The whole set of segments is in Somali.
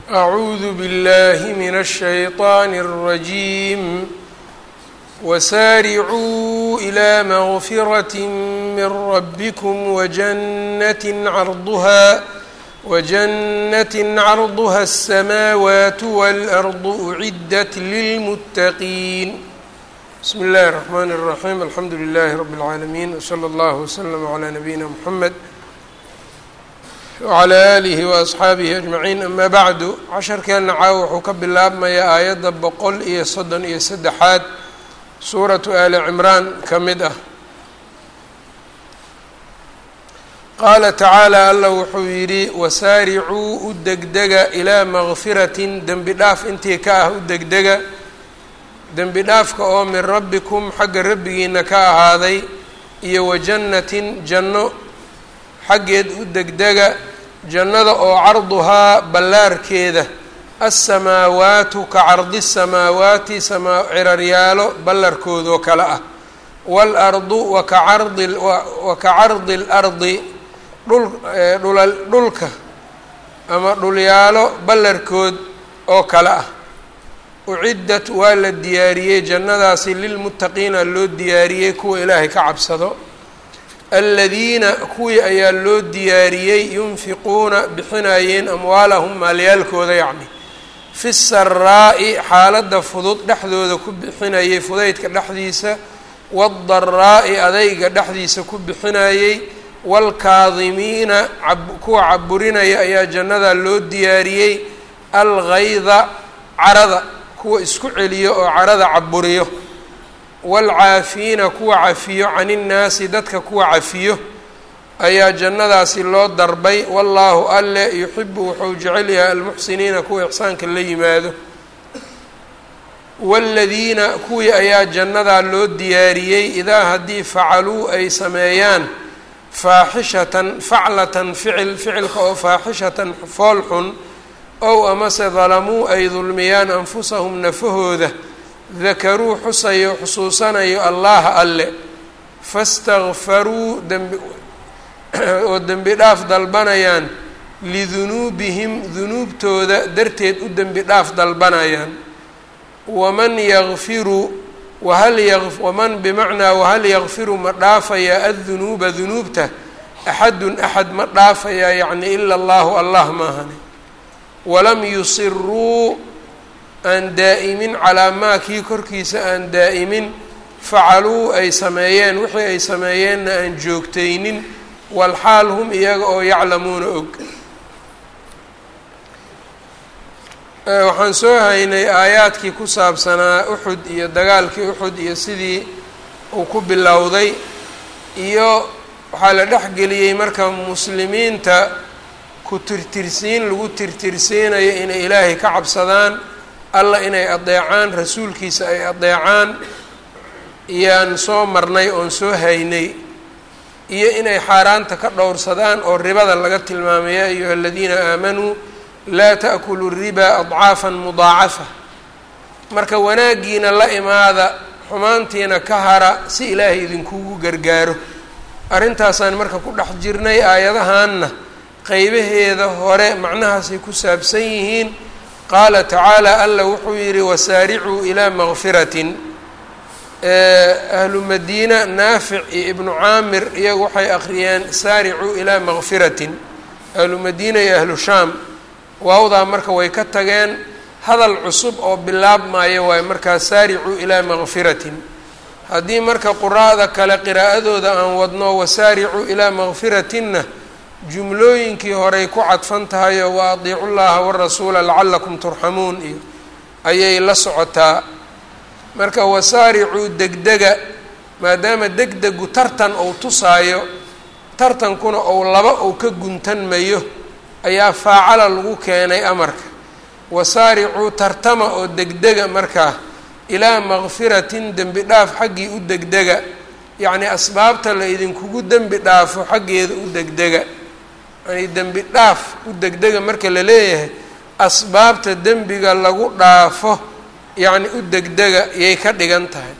أعوذ بالله من الشيطان الرجيم وسارعوا إلى مغفرة من ربكم وجنة عرضها وجنة عرضها السماوات والأرض أعدت للمتقين بسم الله الرحمن الرحيم الحمد لله رب العالمين وصلى الله وسلم على نبينا محمد wclى alihi waasxaabihi ajmaciin ama bacdu casharkeenna caawa wuxuu ka bilaabmayaa aayadda boqol iyo soddon iyo saddexaad suuratu ali cimraan ka mid ah qaala tacaala alla wuxuu yidhi wasaaricuu u degdega ilaa makfiratin dembi dhaaf intii ka ah u degdega dembi dhaafka oo min rabbikum xagga rabbigiina ka ahaaday iyo wajannatin janno xaggeed u degdega jannada oo carduhaa ballaarkeeda alsamaawaatu ka cardi samaawaati samaa ciraryaalo ballarkoodoo kale ah waalardu waka cardi wa ka cardi اlardi dhul dhula dhulka ama dhulyaalo ballarkood oo kale ah uciddat waa la diyaariyey jannadaasi lilmuttaqiina loo diyaariyey kuwa ilaahay ka cabsado aladiina kuwii ayaa loo diyaariyey yunfiquuna bixinayeen amwaalahum maalyaalkooda yacni fi saraa'i xaaladda fudud dhexdooda ku bixinayey fudaydka dhexdiisa waadaraa'i adayga dhexdiisa ku bixinayey waalkaadimiina kuwa caburinaya ayaa jannada loo diyaariyey algayda carada kuwa isku celiyo oo carada caburiyo waalcaafiina kuwa cafiyo can innaasi dadka kuwa cafiyo ayaa jannadaasi loo darbay wallaahu alle yuxibu wuxuu jecel yahay almuxsiniina kuwa ixsaanka la yimaado waaladiina kuwii ayaa jannadaa loo diyaariyey idaa haddii facaluu ay sameeyaan faaxishatan faclatan ficil ficilka oo faaxishatan fool xun ow amase dalamuu ay dulmiyaan anfusahum nafahooda dakaruu xusayo xusuusanayo allaha alle fastakfaruu dembi oo dembi dhaaf dalbanayaan lidunuubihim dunuubtooda darteed u dembi dhaaf dalbanayaan waman yakfiru wahal ya waman bimacnaa wahal yakfiru ma dhaafayaa addunuuba dunuubta axadun axad ma dhaafayaa yacni ila allahu allah maahane walam yusiruu aan daa'imin calaa maa kii korkiisa aan daa'imin facaluu ay sameeyeen wixii ay sameeyeenna aan joogtaynin walxaal hum iyaga oo yaclamuuna og waxaan soo haynay aayaadkii ku saabsanaa uxud iyo dagaalkii uxud iyo sidii uu ku bilowday iyo waxaa la dhexgeliyey marka muslimiinta ku tirtirsiin lagu tirtirsiinayo inay ilaahay ka cabsadaan alla inay adeecaan rasuulkiisa ay adeecaan iyaan soo marnay oon soo haynay iyo inay xaaraanta ka dhowrsadaan oo ribada laga tilmaamay yaa ayuha aladiina aamanuu laa ta'kuluu ribaa adcaafan mudaacafa marka wanaaggiina la imaada xumaantiina ka hara si ilaahay idinkugu gargaaro arrintaasaan marka ku dhex jirnay aayadahanna qeybaheeda hore macnahaasay ku saabsan yihiin qaala tacaala alla wuxuu yidhi wasaaricuu ilaa makfiratin ahlu madiina naafic iyo ibnu caamir iyagu waxay akhriyeen saaricuu ilaa makfiratin ahlu madiina iyo ahlu shaam waawdaa marka way ka tageen hadal cusub oo bilaabmaayo waayo markaa saaricuu ilaa makfiratin haddii marka quraa'da kale qiraa'adooda aan wadno wasaaricuu ilaa makfiratinna jumlooyinkii horey ku cadfan tahay oo wa adiicu llaha warasuula lacalakum turxamuun iyo ayay la socotaa marka wasaaricuu degdega maadaama degdegu tartan ou tusaayo tartankuna ou laba ou ka guntanmayo ayaa faacala lagu keenay amarka wasaaricuu tartama oo degdega markaa ilaa makfiratin dembi dhaaf xaggii u degdega yacnii asbaabta la idinkugu dembi dhaafo xaggeeda u degdega yani dembi dhaaf u degdega marka la leeyahay asbaabta dembiga lagu dhaafo yacni u degdega yay ka dhigan tahay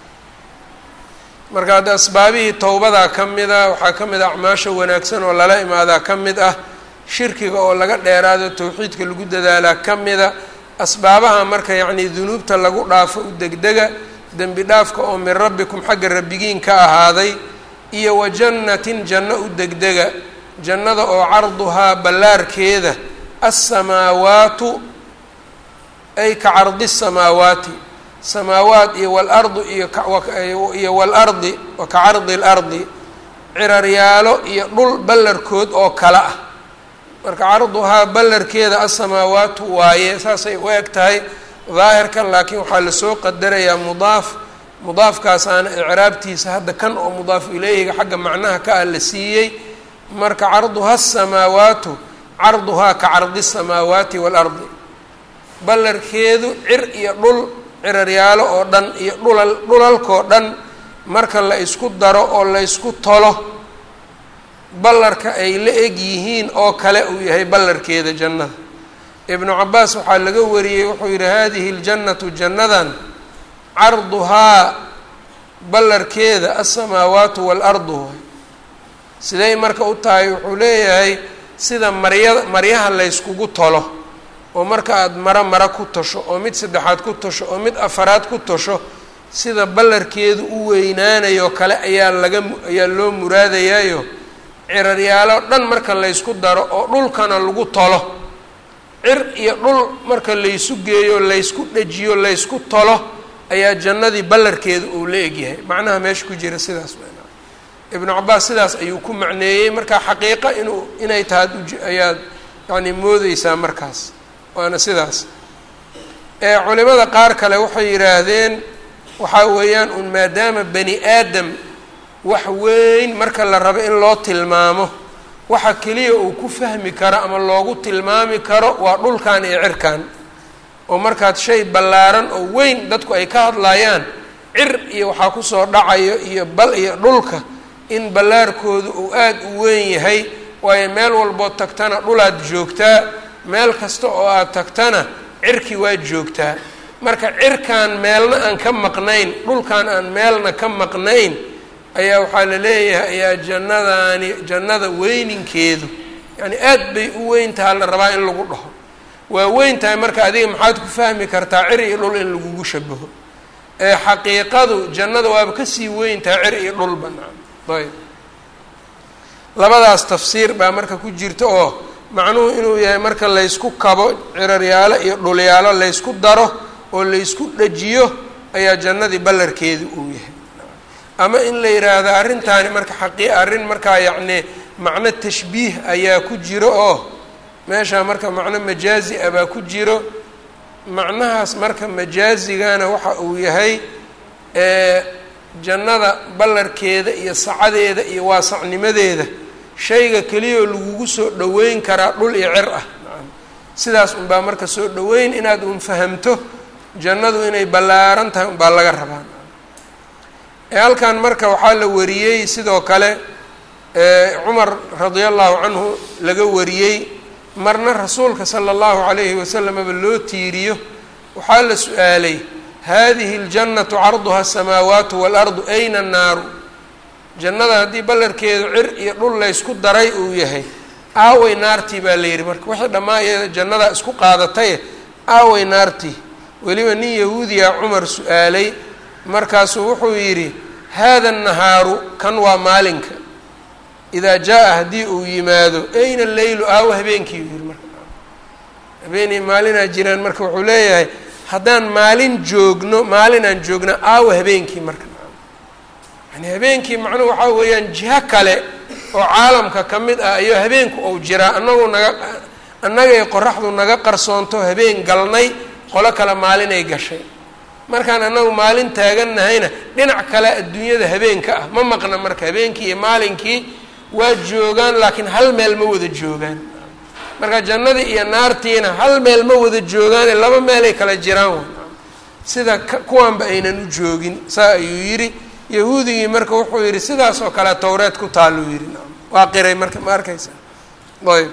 marka hadda asbaabihii towbadaa ka mid ah waxaa ka mid ah acmaasha wanaagsan oo lala imaadaa ka mid ah shirkiga oo laga dheeraado towxiidka lagu dadaalaa ka mida asbaabaha marka yacnii dunuubta lagu dhaafo u degdega dembi dhaafka oo min rabbikum xagga rabbigiin ka ahaaday iyo wa jannatin janno u degdega jannada oo carduhaa ballaarkeeda alsamaawaatu ay ka cardi samaawaati samaawaat iyo walardu iyo waalardi wa ka cardi alardi ciraryaalo iyo dhul ballarkood oo kale ah marka carduhaa ballarkeeda asamaawaatu waaye saasay u eg tahay daahirkan laakiin waxaa lasoo qadarayaa mudaaf mudaafkaasaana icraabtiisa hadda kan oo mudaaf ileyhiga xagga macnaha ka ah la siiyey marka carduha asamaawaatu carduhaa ka cardi samaawaati waalardi ballarkeedu cir iyo dhul ciraryaalo oo dhan iyo dhulal dhulalkoo dhan marka la isku daro oo la ysku tolo ballarka ay la eg yihiin oo kale uu yahay ballarkeeda jannada ibnu cabaas waxaa laga wariyey wuxuu yidhi hadihi ljannatu jannadan carduhaa ballarkeeda alsamaawaatu waalardu siday marka u tahay wuxuu leeyahay sida marya maryaha layskugu tolo oo marka aada maro maro ku tosho oo mid saddexaad ku tosho oo mid afaraad ku tosho sida ballarkeedu u weynaanayo kale ayaa laga ayaa loo muraadayaayo ciraryaalo dhan marka laysku daro oo dhulkana lagu tolo cir iyo dhul marka laysu geeyo laysku dhejiyo laysku tolo ayaa jannadii ballarkeedu uu la egyahay macnaha meesha ku jira sidaas ibnu cabaas sidaas ayuu ku macneeyey marka xaqiiqa inuu inay tahay ayaad yacni moodeysaa markaas waana sidaas ee culimada qaar kale waxay yidhaahdeen waxaa weeyaan un maadaama bani aadam wax weyn marka la rabo in loo tilmaamo waxa keliya uu ku fahmi karo ama loogu tilmaami karo waa dhulkan iyo cirkan oo markaad shay ballaaran oo weyn dadku ay ka hadlayaan cir iyo waxaa kusoo dhacayo iyo bal iyo dhulka in ballaarkoodu uu aada u weyn yahay waayo meel walbood tagtana dhulaad joogtaa meel kasta oo aad tagtana cirki waad joogtaa marka cirkan meelna aan ka maqnayn dhulkan aan meelna ka maqnayn ayaa waxaa la leeyahay ayaa jannadaani jannada weyninkeedu yacni aad bay u weyn taha la rabaa in lagu dhaho waa weyn tahay marka adiga maxaad ku fahmi kartaa cir iyo dhul in lagugu shabaho ee xaqiiqadu jannada waaba kasii weyn tahay cir iyo dhul banaan ayb labadaas tafsiir baa marka ku jirta oo macnuhu inuu yahay marka laysku kabo ciraryaalo iyo dhulyaalo laysku daro oo laysku dhajiyo ayaa jannadii ballarkeedu uu yahay ama in la yidhaahdo arrintaani marka xaqii arrin markaa yacni macno tashbiih ayaa ku jiro oo meeshaa marka macno majaazi ah baa ku jiro macnahaas marka majaazigana waxa uu yahay jannada ballarkeeda iyo sacadeeda iyo waasacnimadeeda shayga keliyao lagugu soo dhoweyn karaa dhul iyo cir ah sidaas unbaa marka soo dhoweyn inaad un fahamto jannadu inay ballaaran tahay unbaa laga rabaa halkan marka waxaa la wariyey sidoo kale cumar radia allahu canhu laga wariyey marna rasuulka sala allahu calayhi wasalamaba loo tiiriyo waxaa la su-aalay hadihi اljannatu carduha asamaawaatu waalardu ayna annaaru jannada haddii ballarkeedu cir iyo dhul laysku daray uu yahay aaway naartii baa la yidhi marka wixii dhammaa iyada jannadaa isku qaadataye aaway naartii weliba nin yahuudiya cumar su-aalay markaasuu wuxuu yidhi hada annahaaru kan waa maalinka idaa jaa-a haddii uu yimaado ayna leylu aawo habeenkii uu yihi marka habeenii maalinaa jiraan marka wuxuu leeyahay haddaan maalin joogno maalinaan joogna aawo habeenkii marka yani habeenkii macnuhu waxaa weeyaan jiho kale oo caalamka ka mid ah iyo habeenku ou jiraa anagu naga annagay qoraxdu naga qarsoonto habeen galnay qolo kale maalinay gashay markaan annagu maalin taagannahayna dhinac kale adduunyada habeenka ah ma maqna marka habeenkii iyo maalinkii waa joogaan laakiin hal meel ma wada joogaan marka jannadii iyo naartiina hal meel ma wada joogaane laba meelay kala jiraan sida kuwanba aynan u joogin saa ayuu yidhi yahuudigii marka wuxuu yidhi sidaas oo kale towreed ku taaluu yidhi waa qiray marka ma arkaysa ayb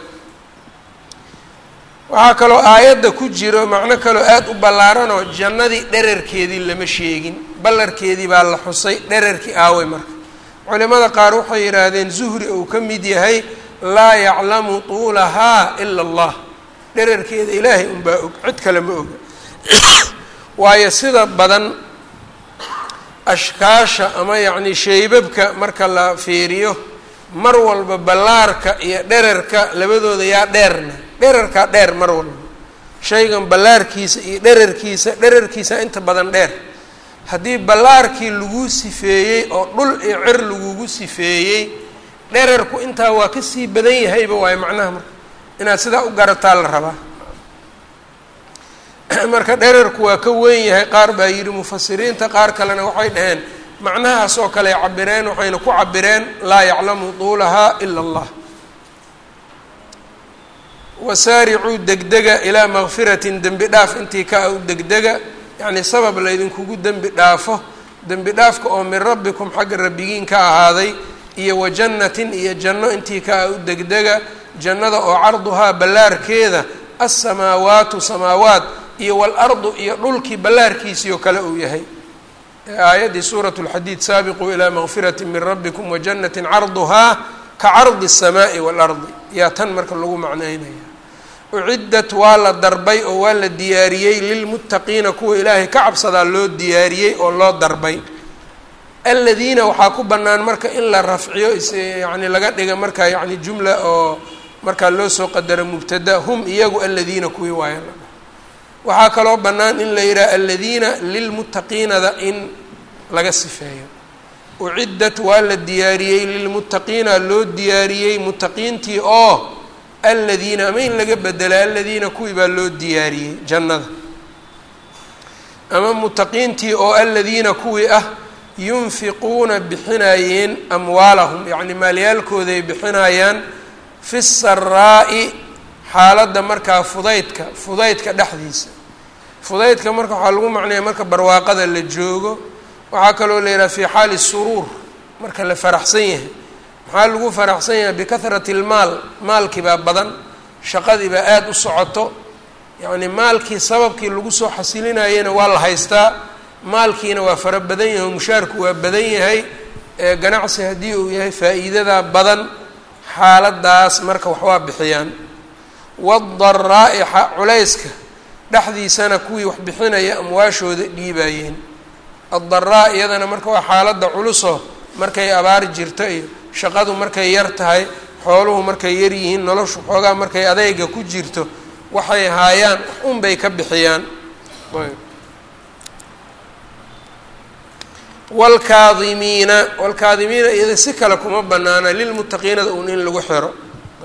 waxaa kaloo aayadda ku jiro macno kaloo aada u ballaaranoo jannadii dherarkeedii lama sheegin ballarkeedii baa la xusay dherarkii aaway marka culimada qaar waxay yidhaahdeen zuhri uu ka mid yahay laa yaclamu tuulahaa ila allah dherarkeeda ilaahay unbaa og cid kale ma oga waayo sida badan ashkaasha ama yacni shaybabka marka la fiiriyo mar walba ballaarka iyo dherarka labadooda yaa dheerna dherarkaa dheer mar walba shaygan ballaarkiisa iyo dherarkiisa dherarkiisa inta badan dheer haddii ballaarkii laguu sifeeyey oo dhul iyo cir lagugu sifeeyey dherarku intaa waa kasii badan yahayba waayo macnaha marka inaad sidaa u garataa la rabaa marka dherarku waa ka weyn yahay qaar baa yidhi mufasiriinta qaar kalena waxay dhaheen macnahaas oo kale ay cabireen waxayna ku cabireen laa yaclamu tuulahaa ila allah wasaaricuu degdega ilaa makfiratin dembi dhaaf intii ka u degdega yacnii sabab laydinkugu dembi dhaafo dembi dhaafka oo min rabbikum xagga rabbigiin ka ahaaday iyo wa jannatin iyo janno intii ka u degdega jannada oo carduhaa ballaarkeeda alsamaawaatu samaawaat iyo waalardu iyo dhulkii ballaarkiisii oo kale uu yahay aayaddii suurat lxadiid saabiquu ilaa makfirati min rabbikum wajannatin carduhaa ka cardi الsamaaءi waalardi yaa tan marka lagu macnaynaya uciddat waa la darbay oo waa la diyaariyey lilmuttaqiina kuwa ilaahay ka cabsadaa loo diyaariyey oo loo darbay aladiina waxaa ku bannaan marka in la rafciyo yani laga dhiga marka yani jumla oo markaa loo soo qadaro mubtada hum iyagu aladiina kuwii waaya la dhaho waxaa kaloo bannaan in la yidhaha aladiina lilmuttaqiinada in laga sifeeyo uciddat waa la diyaariyey lilmuttaqiina loo diyaariyey muttaqiintii oo aladiina ama in laga bedela aladiina kuwii baa loo diyaariyey jannada ama muttaqiintii oo aladiina kuwii ah yunfiquuna bixinayeen amwaalahum yacni maalyaalkooday bixinayaan fi saraa'i xaaladda markaa fudaydka fudaydka dhexdiisa fudaydka marka waxaa lagu macnaya marka barwaaqada la joogo waxaa kaloo la yidhaha fi xaali suruur marka la faraxsan yahay maxaa lagu faraxsan yahay bikahrati lmaal maalkii baa badan shaqadii baa aada u socoto yacni maalkii sababkii lagu soo xasilinayena waa la haystaa maalkiina waa fara badan yahay oo mushaarku waa badan yahay ganacsi haddii uu yahay faa'iidadaa badan xaaladaas marka waxbaa bixiyaan wadaraa'i culayska dhexdiisana kuwii wax bixinaya amwaashooda dhiibayeen addaraa iyadana marka waa xaaladda culuso markay abaar jirto iyo shaqadu markay yar tahay xooluhu markay yar yihiin noloshu xoogaa markay adeyga ku jirto waxay haayaan wax unbay ka bixiyaan wlkaadimiina wlkaadimiina iyada si kale kuma banaana lilmuttaqiinada uun in lagu xiro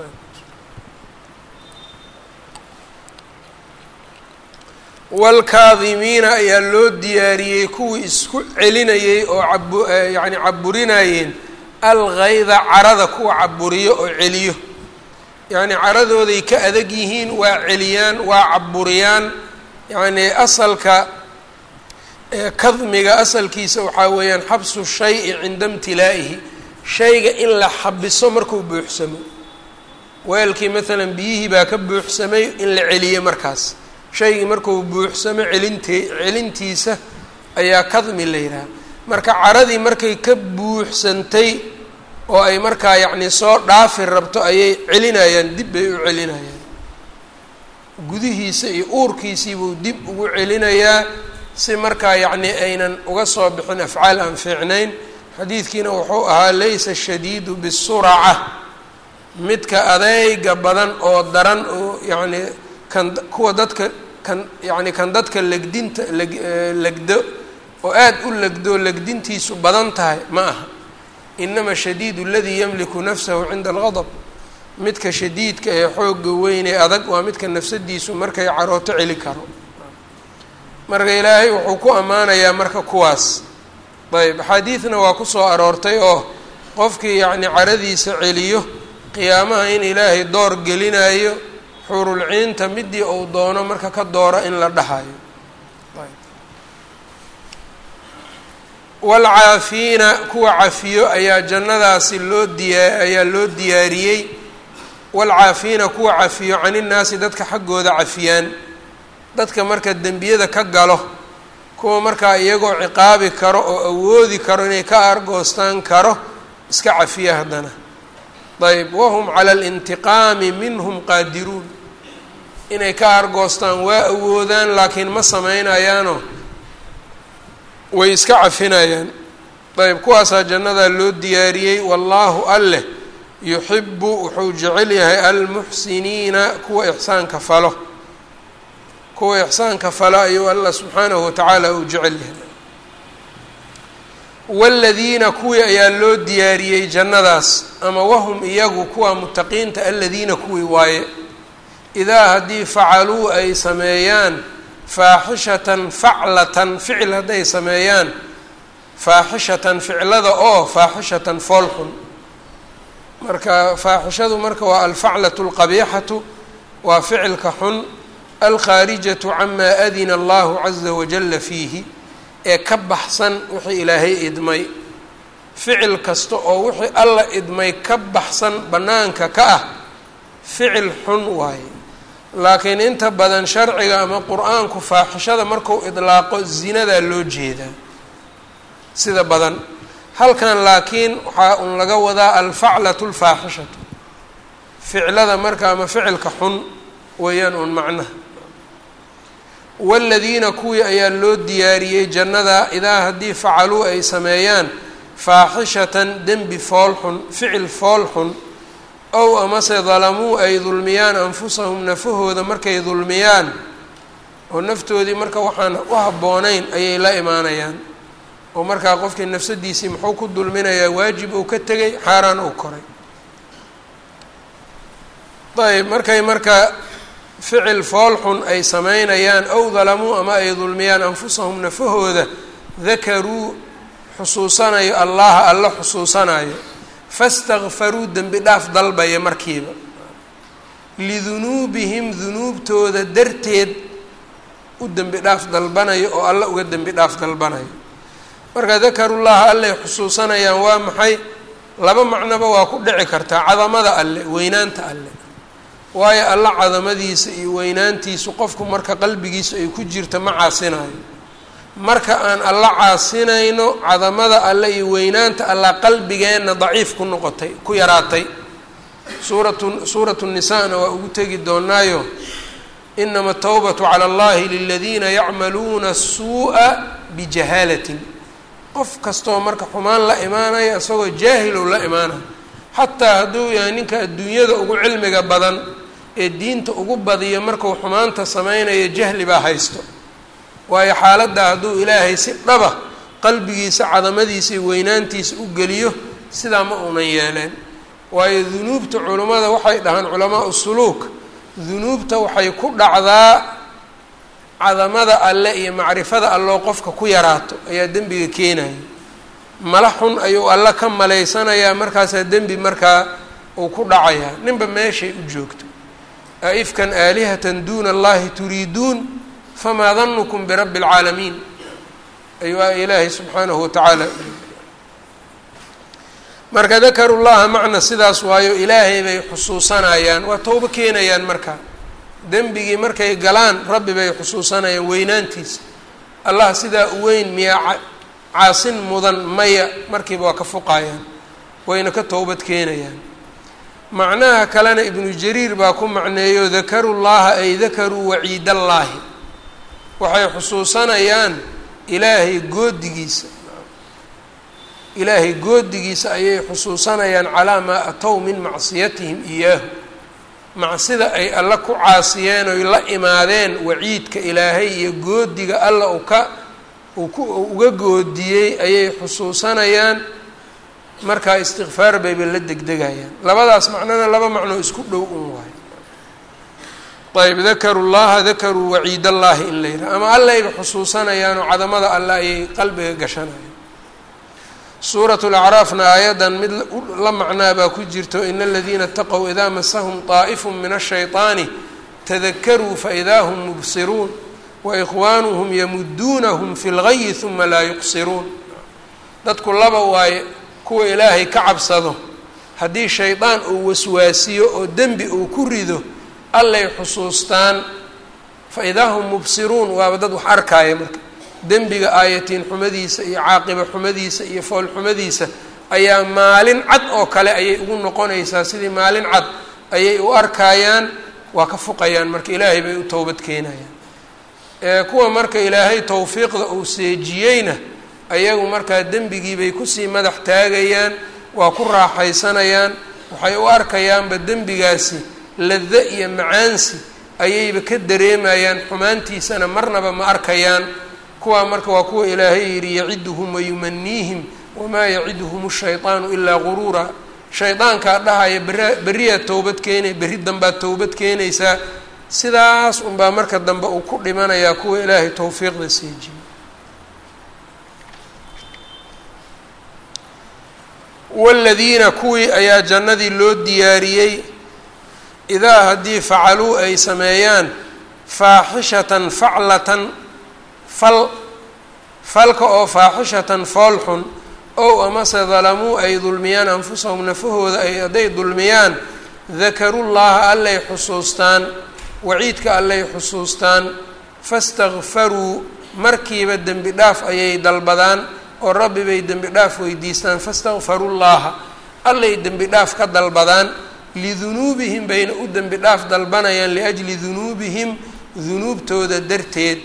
waalkaadimiina ayaa loo diyaariyey kuwii isku celinayey oo ab yacni caburinayeen algayda carada kuwa caburiyo oo celiyo yacni caradooday ka adag yihiin waa celiyaan waa caburiyaan yacni asalka kadmiga asalkiisa waxaa weeyaan xabsu shayi cinda imtilaa'ihi shayga in la xabiso markuu buuxsamo weelkii maalan biyihii baa ka buuxsamay in la celiyo markaas shaygii markuu buuxsamo celinte celintiisa ayaa kadmi la yidhaha marka caradii markay ka buuxsantay oo ay markaa yacni soo dhaafi rabto ayay celinayaan dib bay u celinayaan gudihiisa iyo uurkiisiibuu dib ugu celinayaa si markaa yacni aynan uga soo bixin afcaal aan fiicnayn xadiidkiina wuxuu ahaa laysa shadiidu bisuraca midka adeyga badan oo daran oo yacni kan kuwa dadka kan yacni kan dadka legdinta leg legdo oo aada u legdo legdintiisu badan tahay ma aha inama shadiidu aladii yamliku nafsahu cinda algadab midka shadiidka ee xoogga weyn ee adag waa midka nafsadiisu markay carooto celi karo marka ilaahay wuxuu ku ammaanayaa marka kuwaas ayb axaadiidna waa kusoo aroortay oo qofkii yacni caradiisa celiyo qiyaamaha in ilaahay door gelinayo xuurulciinta midii uu doono marka ka dooro in la dhahayo waalcaafiina kuwa cafiyo ayaa jannadaasi loo diyaa ayaa loo diyaariyey waalcaafiina kuwa cafiyo caninnaasi dadka xaggooda cafiyaan dadka marka dembiyada ka galo kuwa markaa iyagoo ciqaabi karo oo awoodi karo inay ka argoostaan karo iska cafiya haddana ayb wahum cala alintiqaami minhum qaadiruun inay ka argoostaan waa awoodaan laakiin ma sameynayaano way iska cafinayaan ayb kuwaasaa jannadaa loo diyaariyey wallaahu alleh yuxibu wuxuu jecel yahay almuxsiniina kuwa ixsaanka falo kuwa ixsaanka falo ayuu allah subxaanahu watacaala uu jecel yahay waaladiina kuwii ayaa loo diyaariyey jannadaas ama wahum iyagu kuwa mutaqiinta aladiina kuwii waaye idaa haddii facaluu ay sameeyaan faaxishatan faclatan ficil hadday sameeyaan faaxishatan ficlada oo faaxishatan foolxun marka faaxishadu marka waa alfaclatu alqabiixatu waa ficilka xun alkhaarijatu camaa adina allahu caza wajalla fiihi ee ka baxsan wixii ilaahay idmay ficil kasta oo wixii alla idmay ka baxsan bannaanka ka ah ficil xun waaye laakiin inta badan sharciga ama qur-aanku faaxishada marku idlaaqo zinadaa loo jeedaa sida badan halkan laakiin waxaa un laga wadaa alfaclatu alfaaxishatu ficlada marka ama ficilka xun weeyaan un macnaha waaladiina kuwii ayaa loo diyaariyey jannada idaa haddii facaluu ay sameeyaan faaxishatan dembi fool xun ficil fool xun ow amase dalamuu ay dulmiyaan anfusahum nafahooda markay dulmiyaan oo naftoodii marka waxaan u habboonayn ayay la imaanayaan oo markaa qofkii nafsadiisii muxuu ku dulminayaa waajib uu ka tegay xaaraan uu koray ayb markay marka ficil fool xun ay sameynayaan ow dalamuu ama ay dulmiyaan anfusahum nafahooda dakaruu xusuusanayo allaha alla xusuusanayo fastakfaruu dembi dhaaf dalbaya markiiba lidunuubihim dunuubtooda darteed u dembi dhaaf dalbanayo oo alla uga dembi dhaaf dalbanayo marka dakarullaha allay xusuusanayaan waa maxay laba macnoba waa ku dhici kartaa cadamada alle weynaanta alle waayo alla cadamadiisa iyo weynaantiisu qofku marka qalbigiisa ay ku jirta ma caasinayo marka aan alla caasinayno cadamada alle iyo weynaanta alla qalbigeenna daciif ku noqotay ku yaraatay suuratu suuratu nisaana waa ugu tegi doonaayo inama atawbatu cala allahi liladiina yacmaluuna suu'a bijahaalatin qof kastoo marka xumaan la imaanaya isagoo jaahilow la imaanaya xataa hadduu yahay ninka adduunyada ugu cilmiga badan ee diinta ugu badiyo markuu xumaanta sameynayo jahli baa haysto waayo xaaladda hadduu ilaahay si dhaba qalbigiisa cadamadiisa iyo weynaantiisa u geliyo sidaa ma uunan yeeleen waayo dunuubta culummada waxay dhahaan culamaau suluuk dunuubta waxay ku dhacdaa cadamada alle iyo macrifada alloo qofka ku yaraato ayaa dembiga keenaya mala xun ayuu alle ka malaysanayaa markaasaa dembi markaa uu ku dhacayaa ninba meeshay u joogto aifkan aalihatan duuna allahi turiiduun famaa danukum birabbi اlcaalamiin ayuu ilaahay subxaanahu watacaala marka dakaru llaha macna sidaas waayo ilaahay bay xusuusanayaan waa towbo keenayaan marka dembigii markay galaan rabbi bay xusuusanayaan weynaantiisa allah sidaa u weyn miyaa caasin mudan maya markiiba waa ka fuqayaan wayna ka towbad keenayaan macnaha kalena ibnu jariir baa ku macneeyo dakaru llaha ay dakaruu waciidallaahi waxay xusuusanayaan ilaahay goodigiisa ilaahay goodigiisa ayay xusuusanayaan calaa maa atow min macsiyatihim iyaahu macsida ay alla ku caasiyeen oy la imaadeen waciidka ilaahay iyo goodiga alla u ka uu ku uga goodiyey ayay xusuusanayaan markaa istikfaar bayba la degdegayaan labadaas macnona laba macnoo isku dhow un waayo ayb dakaru llaha dakaruu waciid allahi in la yidhaha ama allayba xusuusanayaanoo cadamada alle ayay qalbiga gashanayaan suurat lacraafna aayaddan mid la macnaa baa ku jirto ina aladiina ataqow idaa masahum طaa'ifu min ashayطaani tadakaruu faidaa hum mubsiruun waikhwaanuhum yamuduunahum fi lgayi huma laa yuqsiruun dadku laba waaye kuwa ilaahay ka cabsado haddii shaydaan uu waswaasiyo oo dembi uu ku rido allay xusuustaan fa idaa hum mubsiruun waaba dad wax arkaaya marka dembiga aayatiin xumadiisa iyo caaqiba xumadiisa iyo fool xumadiisa ayaa maalin cad oo kale ayay ugu noqonaysaa sidii maalin cad ayay u arkayaan waa ka fuqayaan marka ilaahay bay u towbad keenayaan kuwa marka ilaahay towfiiqda uu seejiyeyna ayagu markaa dembigiibay kusii madax taagayaan waa ku raaxaysanayaan waxay u arkayaanba dembigaasi lado iyo macaansi ayayba ka dareemayaan xumaantiisana marnaba ma arkayaan kuwaa marka waa kuwa ilaahay yidhi yaciduhum wayumaniihim wamaa yaciduhum shayطaanu ilaa guruura shaydaankaa dhahaya bera beriyaad towbad keenay berri dambaad towbad keenaysaa sidaas unbaa marka dambe uu ku dhimanayaa kuwa ilaahay towfiiqda seejiye waaladiina kuwii ayaa jannadii loo diyaariyey idaa haddii facaluu ay sameeyaan faaxishatan faclatan fal falka oo faaxishatan foolxun ow amase dalamuu ay dulmiyaan anfusahum nafahooda ay hadday dulmiyaan dakarullaha allay xusuustaan waciidka allay xusuustaan fastakfaruu markiiba dembi dhaaf ayay dalbadaan oo rabbi bay dembi dhaaf weydiistaan fastakfarullaha allay dembi dhaaf ka dalbadaan lidunuubihim bayna u dembi dhaaf dalbanayaan liajli dunuubihim dunuubtooda darteed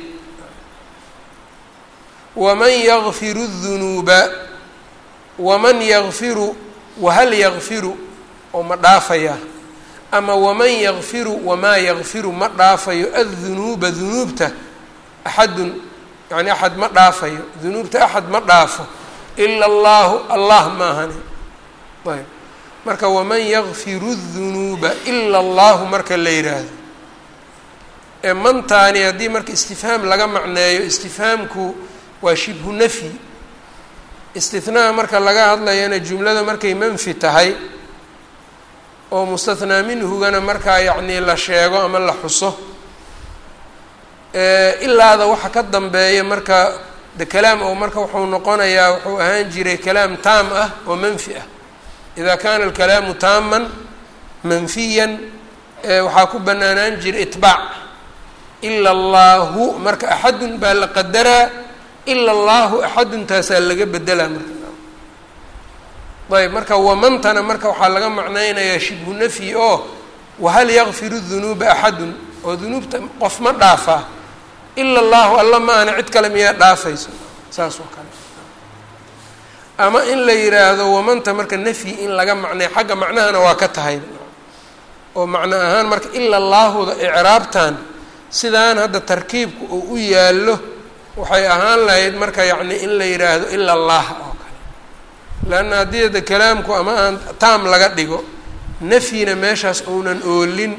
waman yakfiru dunuuba waman yakfiru wahal yakfiru oo ma dhaafayaa ama waman yakfiru wamaa yakfiru ma dhaafayo addunuuba dunuubta axadun yani axad ma dhaafayo dunuubta axad ma dhaafo ila allahu allah maahani ayb marka waman yakfiru dunuuba ila allahu marka la yidhaahdo ee mantaani haddii marka istifhaam laga macneeyo istifhaamku waa shibhu nafyi istinaha marka laga hadlayana jumlada markay manfi tahay oo mustathnaa minhugana markaa yacnii la sheego ama la xuso ilaada waxa ka dambeeya marka de kalaam oo marka wuxuu noqonayaa wuxuu ahaan jiray kalaam taam ah oo manfi ah ida kana alkalaamu taaman manfiyan waxaa ku banaanaan jiray itbaac ila allahu marka axadun baa la qadaraa ila allahu axaduntaasaa laga bedelaa marka ayb marka wamantana marka waxaa laga macnaynayaa shibhu nafyi oo wahal yakfiru dunuuba axadun oo dunuubta qof ma dhaafaa ila allahu alla maana cid kale miyaa dhaafayso saas oo kale ama in la yiraahdo wamanta marka nafyi in laga macnay xagga macnahana waa ka tahay oo macno ahaan marka ila allaahuda icraabtan sidaan hadda tarkiibku uu u yaallo waxay ahaan lahayd marka yacni in la yiraahdo ila allah oo kale leanna haddii ada kalaamku ama aan taam laga dhigo nafyina meeshaas uunan oolin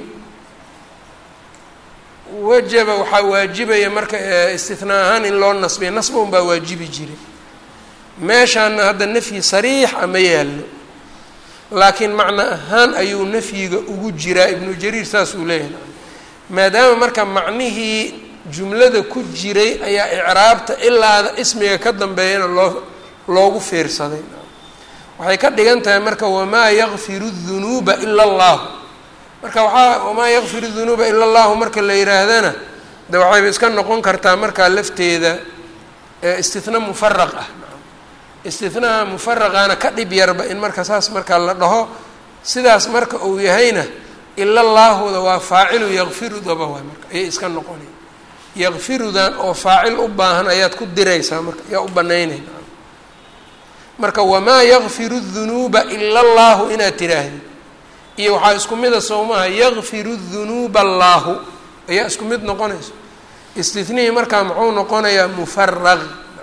wajaba waxaa waajibaya marka istinaa ahaan in loo nasbiya nasba un baa waajibi jiray meeshaana hadda nafyi sariix ama yaallo laakiin macno ahaan ayuu nafyiga ugu jiraa ibnu jariir saas uu leeyahay maadaama marka macnihii jumlada ku jiray ayaa icraabta ilaada ismiga ka dambeeyana loo loogu fiirsaday waxay ka dhigan tahay marka wamaa yakfiru dunuuba ila allahu marka waxaa wamaa yakfiru dunuuba ila allahu marka la yihaahdana de waxayba iska noqon kartaa markaa lafteeda istihna mufaraq ah istihnaha mufaraqaana ka dhib yarba in marka saas marka la dhaho sidaas marka uu yahayna ila allaahuda waa faacilu yakfirudaba waay marka ayay iska noqonay yakfirudan oo faacil u baahan ayaad ku diraysaa marka yaa u banaynay marka wamaa yakfiru dunuuba ila allahu inaad tiraahdi iyo waxaa isku mida sowmaha yakfiru dunuuba allaahu ayaa isku mid noqonayso istinihii markaa muxuu noqonayaa mufaraq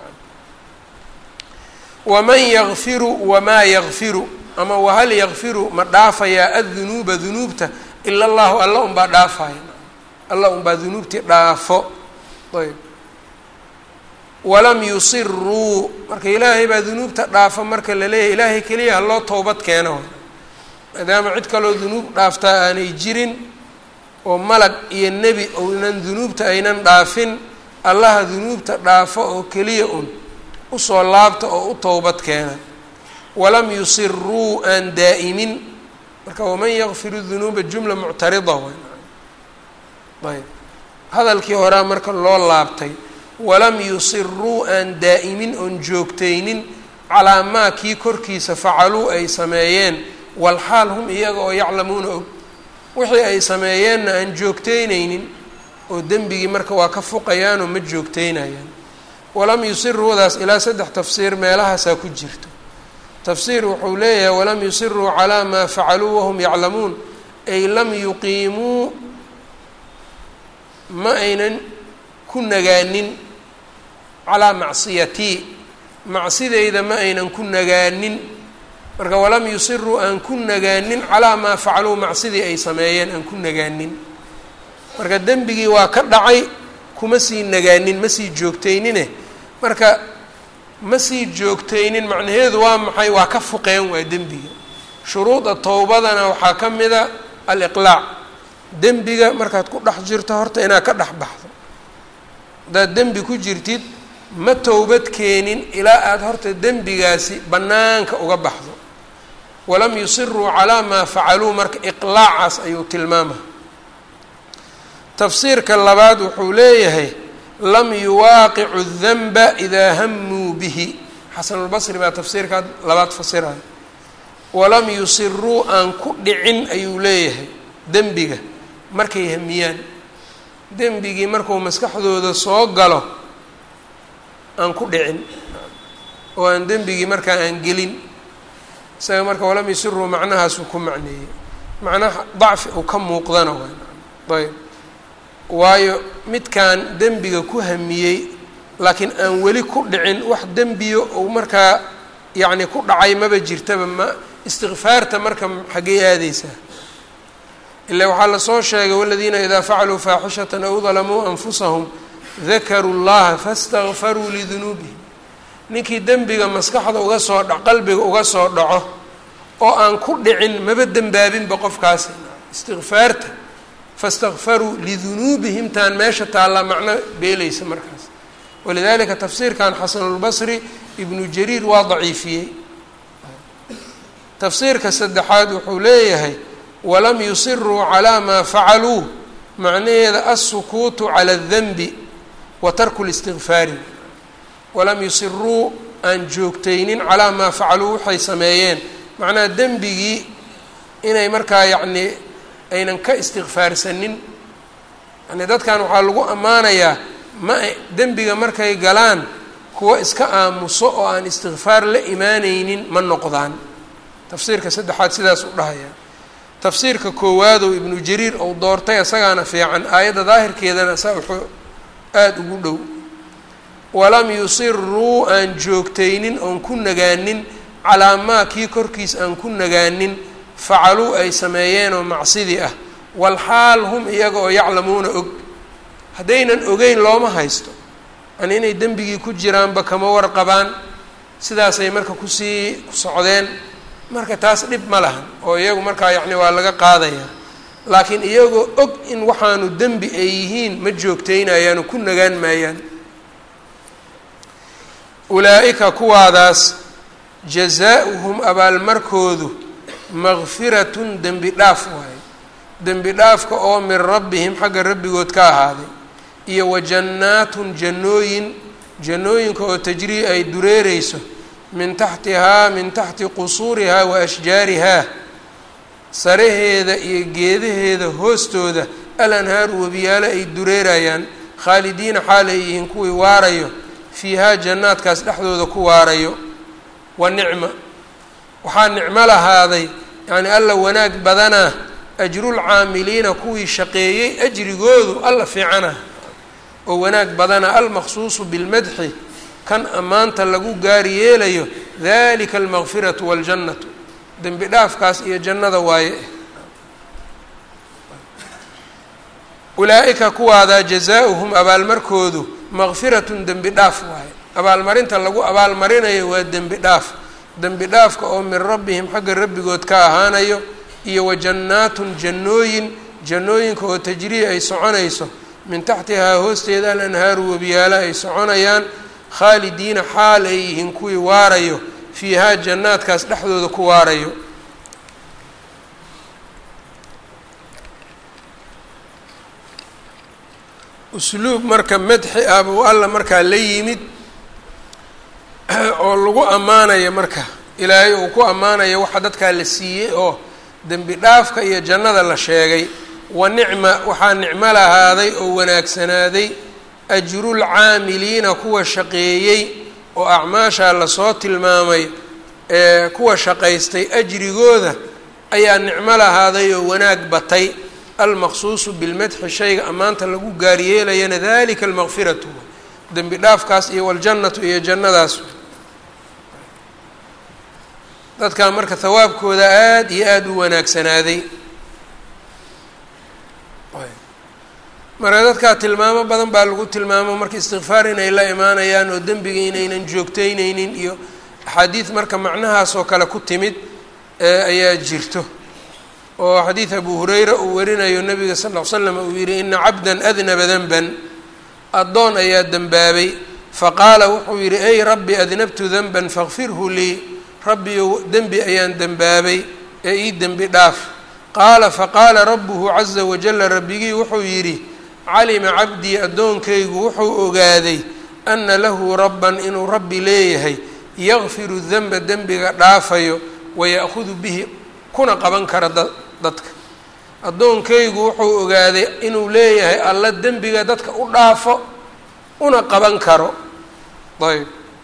waman yakfiru wamaa yakfiru ama wahal yakfiru ma dhaafayaa addunuuba dunuubta ila allahu alla unbaa dhaafaya alla unbaa dunuubtii dhaafo ayb walam yusiruu marka ilaahay baa dunuubta dhaafo marka la leeyahay ilaahay keliya ha loo towbad keeno maadaama cid kaloo dunuub dhaaftaa aanay jirin oo malag iyo nebi ounan dunuubta aynan dhaafin allaha dunuubta dhaafo oo keliya un usoo laabta oo u towbad keena walam yusiruu aan daa'imin marka waman yakfiru dunuuba jumla muctarida ayb hadalkii horaa marka loo laabtay walam yusiruu aan daa'imin oon joogtaynin calaa maa kii korkiisa facaluu ay sameeyeen walxaal hum iyaga oo yaclamuuna og wixii ay sameeyeenna aan joogteynaynin oo dembigii marka waa ka fuqayaanoo ma joogteynayaan walam yusiruudaas ilaa saddex tafsiir meelahaasaa ku jirto tafsiir wuxuu leeyahay walam yusiruu calaa maa facaluu wahum yaclamuun ay lam yuqiimuu ma aynan ku nagaanin calaa macsiyatii macsideyda ma aynan ku nagaanin marka walam yusiruu aan ku nagaanin calaa maa facaluu macsidii ay sameeyeen aan ku nagaanin marka dembigii waa ka dhacay kuma sii nagaanin ma sii joogteynine marka ma sii joogteynin macnaheedu waa maxay waa ka fuqeen waa dembiga shuruuda towbadana waxaa ka mida aliqlaac dembiga markaad ku dhex jirto horta inaad ka dhex baxdo haddaad dembi ku jirtid ma towbad keenin ilaa aada horta dembigaasi bannaanka uga baxdo walam yusiruu calaa maa facaluu marka iqlaacaas ayuu tilmaama tafsiirka labaad wuxuu leeyahay lam yuwaaqicu danba idaa hamuu bihi xasanulbasri baa tafsiirkaa labaad fasiraya walam yusiruu aan ku dhicin ayuu leeyahay dembiga markay hamiyaan dembigii markuu maskaxdooda soo galo aan ku dhicin oo aan dembigii markaa aan gelin isaga marka walam yusiruu macnahaasuu ku macneeyey macnaha dacfi uu ka muuqdana waa ayb waayo midkaan dembiga ku hamiyey laakiin aan weli ku dhicin wax dembiyo uu markaa yacni ku dhacay maba jirtaba ma istikfaarta marka xaggey aadeysaa ila waxaa lasoo sheegay waladiina idaa facaluu faaxishatan aw dalamuu anfusahum dakaruu llaha fastakfaruu lidunuubihim ninkii dembiga maskaxda uga soo dha qalbiga uga soo dhaco oo aan ku dhicin maba dembaabinba qofkaasi istikfaarta fastakfaruu lidunuubihim taan meesha taallaa macno beeleysa markaas walidalika tafsiirkan xasanulbasri ibnu jariir waa daciifiyey tafsiirka saddexaad wuxuu leeyahay walam yusiruu calaa maa facaluu macnaheeda alsukuutu cala adanbi wa tarku listikfaari walam yusiruu aan joogteynin calaa maa facaluu waxay sameeyeen macnaha dembigii inay markaa yacnii aynan ka istikfaarsanin yani dadkan waxaa lagu ammaanayaa ma dembiga markay galaan kuwa iska aamuso oo aan istikfaar la imaaneynin ma noqdaan tafsiirka saddexaad sidaas u dhahayaa tafsiirka koowaadoo ibnu jariir ou doortay isagaana fiican aayadda daahirkeedana saa wuxuu aada ugu dhow walam yusiruu aan joogtaynin oon ku nagaanin calaa maa kii korkiis aan ku nagaanin facaluu ay sameeyeenoo macsidii ah walxaal hum iyaga oo yaclamuuna og haddaynan ogeyn looma haysto yani inay dembigii ku jiraanba kama warqabaan sidaasay marka kusii ku socdeen marka taas dhib ma lahan oo iyagu markaa yacni waa laga qaadayaa laakiin iyagoo og in waxaanu dembi ay yihiin ma joogtaynayaano ku nagaan maayaan ulaa-ika kuwaadaas jazaa-uhum abaalmarkoodu makfiratun dembi dhaaf waaye dembi dhaafka oo min rabbihim xagga rabbigood ka ahaaday iyo wa jannaatun jannooyin jannooyinka oo tajrii ay dureereyso min taxtihaa min taxti qusuurihaa wa ashjaarihaa saraheeda iyo geedaheeda hoostooda al anhaaru webiyaalo ay dureerayaan khaalidiina xaal ay yihiin kuwii waarayo fiihaa jannaadkaas dhexdooda ku waarayo wa nicma waxaa nicmo lahaaday yacni alla wanaag badanaa ajrulcaamiliina kuwii shaqeeyey ajrigoodu alla fiicana oo wanaag badana almaqsuusu bilmadxi kan ammaanta lagu gaari yeelayo dalika almaqfiratu waaljannatu dembi dhaafkaas iyo jannada waaye ulaa-ika kuwaadaa jazaa-uhum abaalmarkoodu maqfiratun dembi dhaaf waaye abaalmarinta lagu abaalmarinayo waa dembi dhaaf dembi dhaafka oo min rabbihim xagga rabbigood ka ahaanayo iyo wa jannaatun jannooyin jannooyinka oo tajrii ay soconayso min taxtihaa hoosteeda al anhaaru webiyaala ay soconayaan khaalidiina xaal ay yihiin kuwii waarayo fiihaa jannaadkaas dhexdooda ku waarayo usluub marka madxi ah buu alla markaa la yimid oo lagu ammaanayo marka ilaahay uu ku ammaanayo waxa dadkaa la siiyey oo dembi dhaafka iyo jannada la sheegay wa nicma waxaa nicmo lahaaday oo wanaagsanaaday ajrulcaamiliina kuwa shaqeeyey oo acmaashaa lasoo tilmaamay ee kuwa shaqaystay ajrigooda ayaa nicmo lahaaday oo wanaag batay almaqsuusu bilmadxi shayga ammaanta lagu gaaryeelayana dalika almaqfiratu dembi dhaafkaas iyo waljannatu iyo jannadaas dadkaa marka hawaabkooda aada iyo aada u wanaagsanaaday marka dadkaa tilmaamo badan baa lagu tilmaamo marka istikfaar inay la imaanayaan oo dembiga inaynan joogteyneynin iyo axaadiid marka macnahaas oo kale ku timid ayaa jirto oo xadiid abu hureyra uu warinayo nabiga sal ll ly slam uu yihi ina cabdan adnaba denban addoon ayaa dembaabay faqaala wuxuu yidhi ey rabbi adnabtu denban fakfirhu lii rabbiyow dembi ayaan dembaabay ee ii dembi dhaaf qaala faqaala rabbuhu caza wajala rabbigii wuxuu yidhi calima cabdii addoonkaygu wuxuu ogaaday ana lahu rabban inuu rabbi leeyahay yakfiru denba dembiga dhaafayo waya'hudu bihi kuna qaban kara dadka addoonkaygu wuxuu ogaaday inuu leeyahay alla dembiga dadka u dhaafo una qaban karo ayb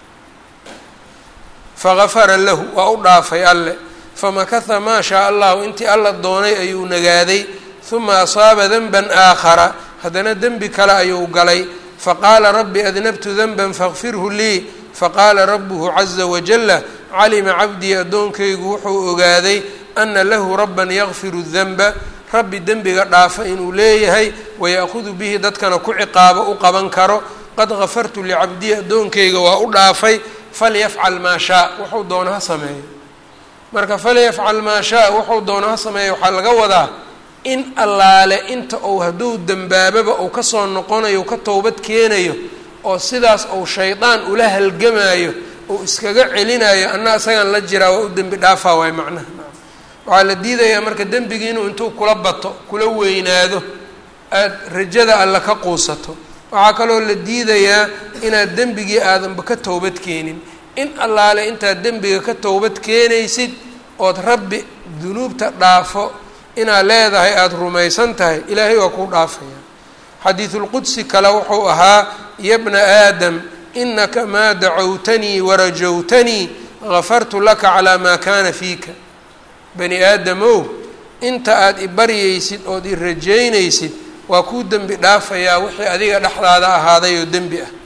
fagafara lahu waa u dhaafay alle famakatha maa shaa allahu intii alla doonay ayuu nagaaday huma asaaba denban aakhara haddana dembi kale ayuu galay faqaala rabbi adnabtu denban fakfirhu lii faqaala rabuhu caza wajala calima cabdii addoonkaygu wuxuu ogaaday ana lahu rabban yakfiru denba rabbi dembiga dhaafa inuu leeyahay waya'hudu bihi dadkana ku ciqaabo u qaban karo qad gafartu licabdii addoonkayga waa u dhaafay falyafcal maa shaa wuxuu doono ha sameeyo marka falyafcal maa shaa wuxuu doono ha sameeyo waxaa laga wadaa in allaale inta uu hadduu dembaababa uu kasoo noqonayo ka towbad keenayo oo sidaas uu shaydaan ula halgamaayo uu iskaga celinayo anna isagan la jiraa waa u dembi dhaafaa waay macnaha waxaa la diidayaa marka dembigii inuu intuu kula bato kula weynaado aada rajada alla ka quusato waxaa kaloo la diidayaa inaad dembigii aadanba ka towbad keenin in allaale intaad dembiga ka towbad keenaysid ood rabbi dunuubta dhaafo inaad leedahay aada rumaysan tahay ilaahay waa kuu dhaafaya xadiidulqudsi kale wuxuu ahaa ya bna aadam inaka maa dacowtanii warajowtanii gafartu laka calaa maa kaana fiika bani aadamow inta aada i baryaysid ood i rajaynaysid waa kuu dembi dhaafayaa wixii adiga dhexdaada ahaaday oo dembi ah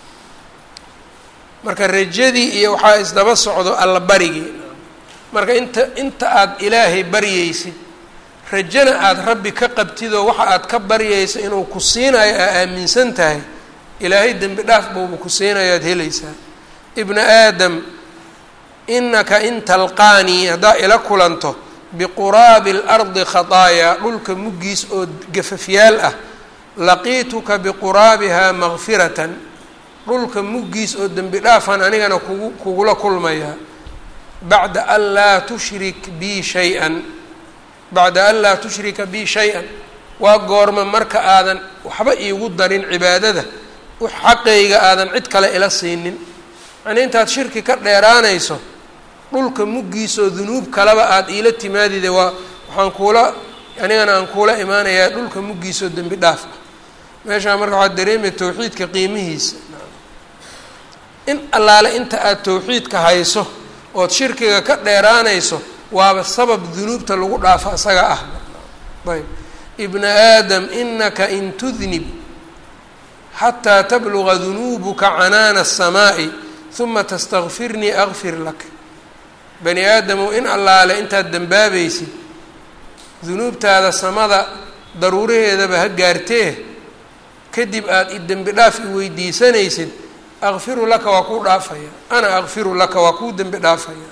marka rajadii iyo waxaa isdaba socdo alla barigii marka inta inta aada ilaahay baryaysid rajana aada rabbi ka qabtidoo waxa aad ka baryaysa inuu ku siinayo aa aaminsan tahay ilaahay dembi dhaaf buuba ku siinayo aada helaysaa ibna aadam inaka in talqaanii haddaa ila kulanto biquraabi اlardi khataayaa dhulka muggiis oo gafafyaal ah laqiituka biquraabihaa makfiratan dhulka muggiis oo dembi dhaafan anigana kugu kugula kulmayaa bacda an laa tushrik bii shay-an bacda an laa tushrika bii shay-an waa goorma marka aadan waxba iigu darin cibaadada xaqayga aadan cid kale ila siinin yanii intaad shirki ka dheeraanayso dhulka muggiisoo dunuub kaleba aada iila timaadide waa waxaan kuula anigana aan kuula imaanayaa dhulka muggiisoo dembi dhaaf ah meeshaa marka waxaad dareemaya towxiidka qiimihiisa in allaale inta aada towxiidka hayso ood shirkiga ka dheeraanayso waaba sabab dunuubta lagu dhaafo isaga ah ayb ibna aadam inaka in tudnib xataa tabluga dunuubuka canaana aلsamaa'i huma tastakfirnii akfir lak bani aadamow in allaale intaad dembaabaysid dunuubtaada samada daruuraheedaba ha gaartee kadib aada i dembi dhaaf i weydiisanaysid akfiru laka waa kuu dhaafaya ana akfiru laka waa kuu dembi dhaafaya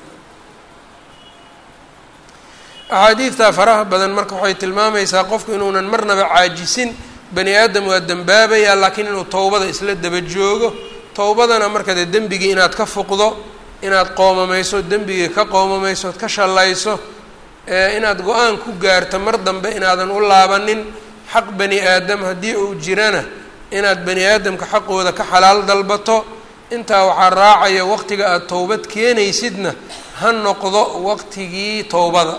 axaadiidtaa faraha badan marka waxay tilmaamaysaa qofku inuunan marnaba caajisin bani aadam waa dembaabayaa laakiin inuu towbada isla daba joogo towbadana marka dee dembigii inaad ka fuqdo inaad qoomamayso dembigii ka qoomamayso ood ka shallayso inaad go-aan ku gaarto mar dambe inaadan u laabanin xaq bani aadam haddii uu jirana inaad bani aadamka xaqooda ka xalaal dalbato intaa waxaa raacaya waqtiga aada towbad keenaysidna ha noqdo waqtigii towbada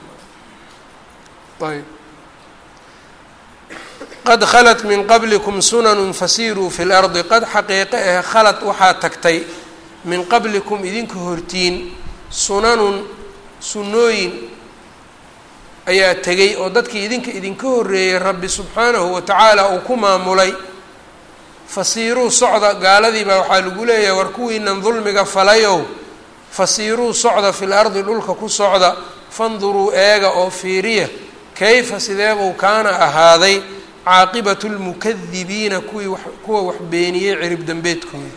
ayb qad khalat min qablikum sunanun fasiiruu fi lardi qad xaqiiqe ah khalad waxaa tagtay min qablikum idinka hortiin sunanun sunnooyin ayaa tegay oo dadkii idinka idinka horreeyey rabbi subxaanahu wa tacaala uu ku maamulay fasiiruu socda gaaladii baa waxaa lagu leeyahay war kuwiinan dulmiga falayow fasiiruu socda fil ardi dhulka ku socda fanduruu eega oo fiiriya kayfa sideebuu kaana ahaaday caaqibatu lmukadibiina kuwii wa kuwa wax beeniyey cirib dambeedkooda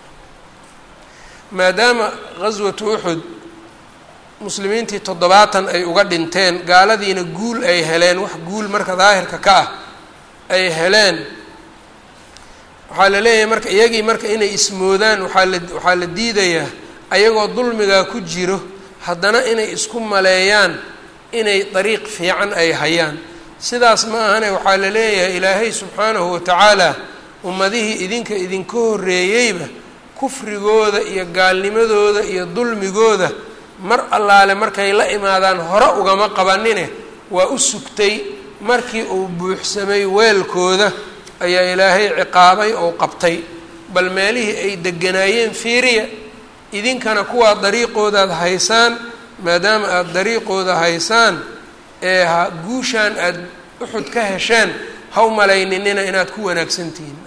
maadaama ghaswatu uxud muslimiintii toddobaatan ay uga dhinteen gaaladiina guul ay heleen wax guul marka daahirka ka ah ay heleen waxaa la leeyahay marka iyagii marka inay ismoodaan waxaa la waxaa la diidayaa ayagoo dulmigaa ku jiro haddana inay isku maleeyaan inay dariiq fiican ay hayaan sidaas ma ahane waxaa la leeyahay ilaahay subxaanahu watacaala ummadihii idinka idinka horreeyeyba kufrigooda iyo gaalnimadooda iyo dulmigooda mar allaale markay la imaadaan hore ugama qabanine waa u sugtay markii uu buuxsamay weelkooda ayaa ilaahay ciqaabay oo qabtay bal meelihii ay deganaayeen fiiriya idinkana kuwaa dariiqoodaad haysaan maadaama aada dariiqooda haysaan ee ha guushaan aada uxud ka hesheen ha u malayninina inaad ku wanaagsantihiin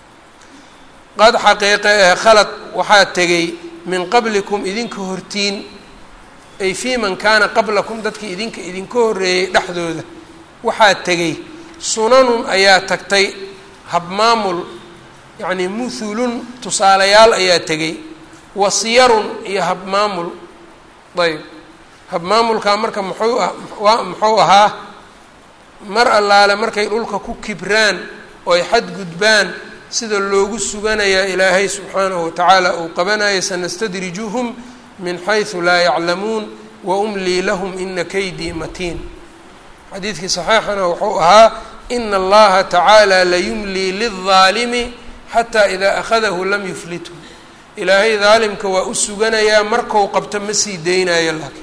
qad xaqiiqe ee khalad waxaa tegay min qablikum idinka hortiin ay fii man kaana qablakum dadkii idinka idinka horreeyey dhexdooda waxaa tegay sunanun ayaa tagtay habmaamul yacnii muthulun tusaalayaal ayaa tegay wasiyarun iyo habmaamul ayb habmaamulkaa marka muxuu ah waa muxuu ahaa mar allaale markay dhulka ku kibraan oo ay xadgudbaan sida loogu suganayaa ilaahay subxaanahu watacaala uu qabanaya sanastadrijuhum min xaysu laa yaclamuun wa umlii lahum ina kaydii matiin xadiidkii saxiixana wuxuu ahaa ina allaha tacaala layumlii lildaalimi xataa idaa akhadahu lam yuflithu ilaahay daalimka waa u suganayaa markau qabto ma sii deynayo laakiin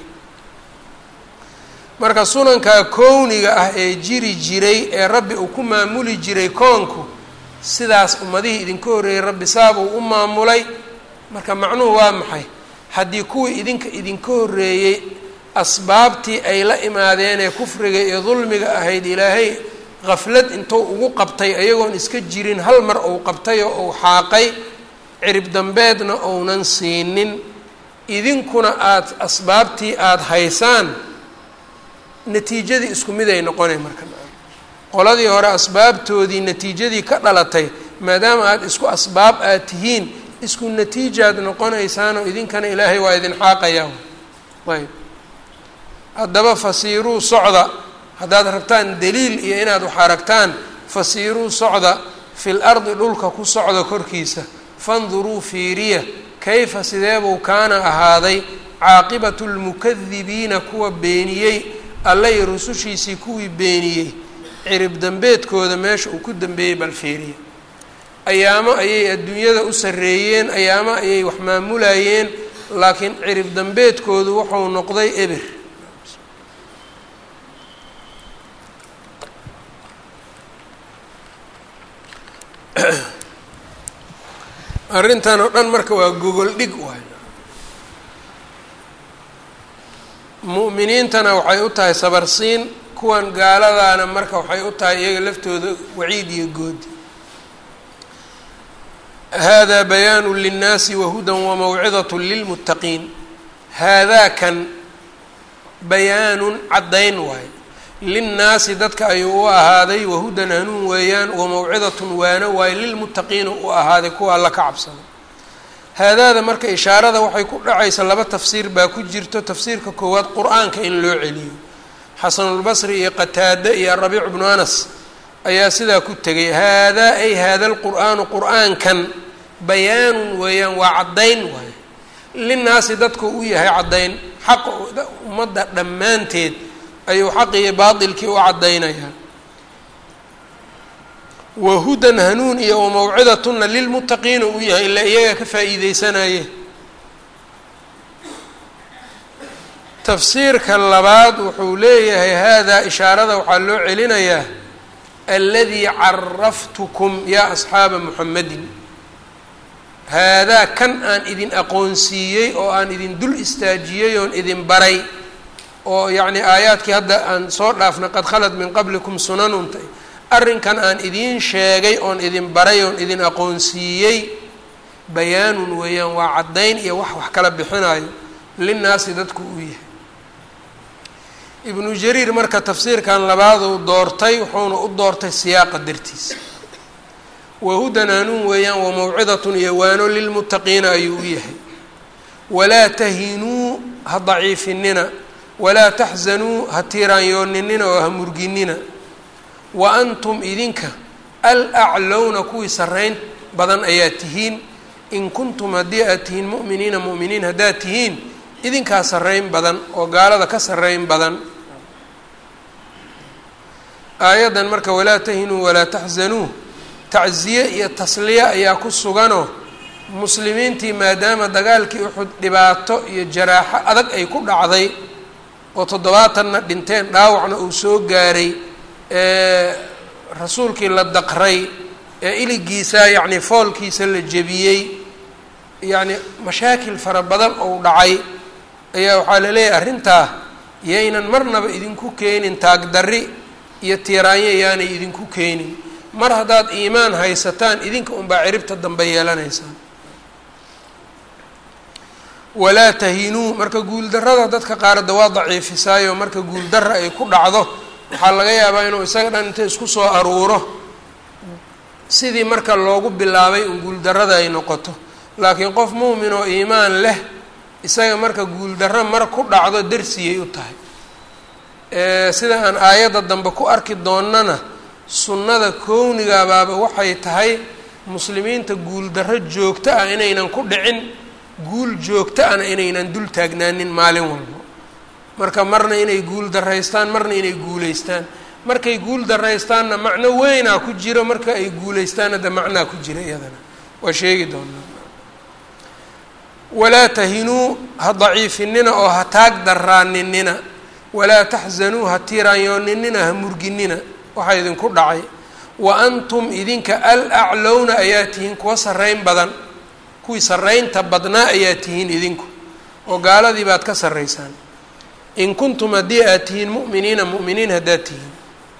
marka sunankaa kowniga ah ee jiri jiray ee rabbi uu ku maamuli jiray koonku sidaas ummadihii idinka horreeyey rabbi saabuu u maamulay marka macnuhu waa maxay haddii kuwii idinka idinka horreeyey asbaabtii ay la imaadeen ee kufriga iyo dulmiga ahayd ilaahay qaflad intuu ugu qabtay ayagoon iska jirin hal mar uu qabtay oo uu xaaqay cirib dambeedna ounan siinin idinkuna aada asbaabtii aada haysaan natiijadii isku mid ay noqonay marka qoladii hore asbaabtoodii natiijadii ka dhalatay maadaama aada isku asbaab aad tihiin isku natiijaad noqonaysaanoo idinkana ilaahay waa idin xaaqayaa ayb haddaba fasiiruu socda haddaad rabtaan daliil iyo inaad wax aragtaan fasiiruu socda fil ardi dhulka ku socda korkiisa fanduruu fiiriya kayfa sideebuu kaana ahaaday caaqibatu lmukadibiina kuwa beeniyey allay rusushiisii kuwii beeniyey cirib dambeedkooda meesha uu ku dambeeyey bal fiiriya ayaamo ayay adduunyada u sarreeyeen ayaamo ayay wax maamulayeen laakiin cirib dambeedkoodu wuxuu noqday eber arrintan oo dhan marka waa gogol dhig waay mu'miniintana waxay u tahay sabarsiin kuwan gaaladaana marka waxay u tahay iyaga laftooda waciid iyo goodi hada bayaanu linnaasi wahudan wamawcidat lilmuttaqiin haadaa kan bayaanun caddayn waayo linnaasi dadka ayuu u ahaaday wahudan hanuun weeyaan wamawcidatun waano waayo lilmuttaqiina u ahaaday kuwa alla ka cabsada haadaada marka ishaarada waxay ku dhacaysa laba tafsiir baa ku jirto tafsiirka koowaad qur-aanka in loo celiyo xasanulbasri iyo qataade iyo arabiic bnu anas ayaa sidaa ku tegay haadaa ay haada alqur'aanu qur-aankan bayaanun weeyaan waa caddayn waayo linnaasi dadku u yahay caddayn xaqa ummadda dhammaanteed ayuu xaq iyo baatilkii u caddaynayaa wahudan hanuun iyo wamawcidatuna lilmuttaqiina uu yahay ilaa iyagaa ka faa'iideysanaye tafsiirka labaad wuxuu leeyahay haadaa ishaarada waxaa loo celinayaa aladii caraftukum yaa asxaaba muxamedin haadaa kan aan idin aqoonsiiyey oo aan idin dul istaajiyey oon idin baray oo yacni aayaadkii hadda aan soo dhaafnay qad khalad min qablikum sunanuntay arrinkan aan idiin sheegay oon idin baray oon idin aqoonsiiyey bayaanun weeyaan waa caddayn iyo wax wax kala bixinayo linnaasi dadku uu yahay ibnu jariir marka tafsiirkan labaaduu doortay wuxuuna u doortay siyaaqa dartiisa wahudan hanuun weeyaan wamawcidatun iyo waano lilmuttaqiina ayuu u yahay walaa tahinuu ha daciifinina walaa taxzanuu ha tiiraanyooninina oo ha murginina wa antum idinka alaclowna kuwii sarrayn badan ayaa tihiin in kuntum haddii aad tihiin mu'miniina mu'miniin haddaad tihiin idinkaa sarrayn badan oo gaalada ka sarrayn badan aayaddan marka walaa tahinuu walaa taxzanuu tacsiye iyo tasliye ayaa ku suganoo muslimiintii maadaama dagaalkii uxud dhibaato iyo jaraaxo adag ay ku dhacday oo toddobaatanna dhinteen dhaawacna uu soo gaaray ee rasuulkii la daqray ee iligiisa yacni foolkiisa la jebiyey yacni mashaakil fara badan ou dhacay ayaa waxaa la leeyahay arrintaa yaynan marnaba idinku keenin taagdarri iyo tiiraanyo yaanay idinku keenin mar haddaad iimaan haysataan idinka unbaa ciribta dambe yeelanaysaan walaa tahinuu marka guuldarrada dadka qaarada waa daciifisaayo marka guuldarra ay ku dhacdo waxaa laga yaabaa inuu isaga dhan inta isku soo aruuro sidii marka loogu bilaabay un guuldarrada ay noqoto laakiin qof muumin oo iimaan leh isaga marka guuldarro mar ku dhacdo darsiyay u tahay sida aan aayadda dambe ku arki doonnana sunnada kownigabaaba waxay tahay muslimiinta guuldarro joogto ah inaynan ku dhicin guul joogto ana inaynan dul taagnaanin maalin walbo marka marna inay guul daraystaan marna inay guulaystaan markay guul daraystaanna macno weynaa ku jiro marka ay guulaystaanna de macnaa ku jira iyadana waa sheegi doonaa walaa tahinuu ha daciifinina oo ha taag daraaninina walaa taxzanuu ha tiiraanyooninina ha murginina waxaa idinku dhacay wa antum idinka al aclowna ayaa tihiin kuwa sarrayn badan kuwii sarraynta badnaa ayaa tihiin idinku oo gaaladii baad ka sarraysaan in kuntum haddii aad tihiin mu'miniina mu'miniin haddaad tihiin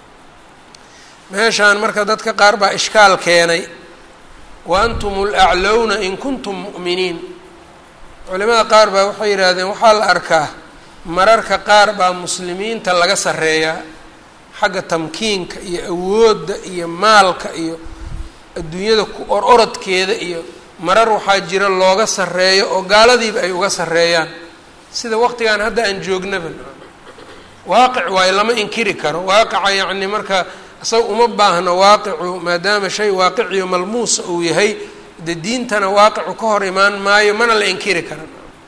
meeshaan marka dadka qaar baa ishkaal keenay wa antum alaclowna in kuntum mu'miniin culimada qaar baa waxay yidhaahdeen waxaa la arkaa mararka qaar baa muslimiinta laga sarreeyaa xagga tamkiinka iyo awoodda iyo maalka iyo adduunyada ku or orodkeeda iyo marar waxaa jira looga sarreeyo oo gaaladiiba ay uga sarreeyaan sida waqtigan hadda aan joognaba waaqic waayo lama inkiri karo waaqica yacni marka isaga uma baahno waaqicu maadaama shay waaqiciyo malmuusa uu yahay de diintana waaqicu ka hor imaan maayo mana la inkiri kara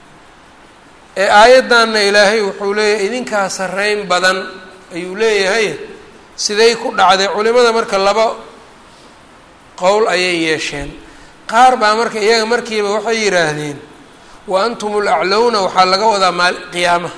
ee aayaddanna ilaahay wuxuu leeyahay idinkaa sarreyn badan ayuu leeyahay siday ku dhacday culimada marka laba qowl ayay yeesheen qaar baa marka iyaga markiiba waxay yidhaahdeen wa antum alaclowna waxaa laga wadaa maal qiyaamaha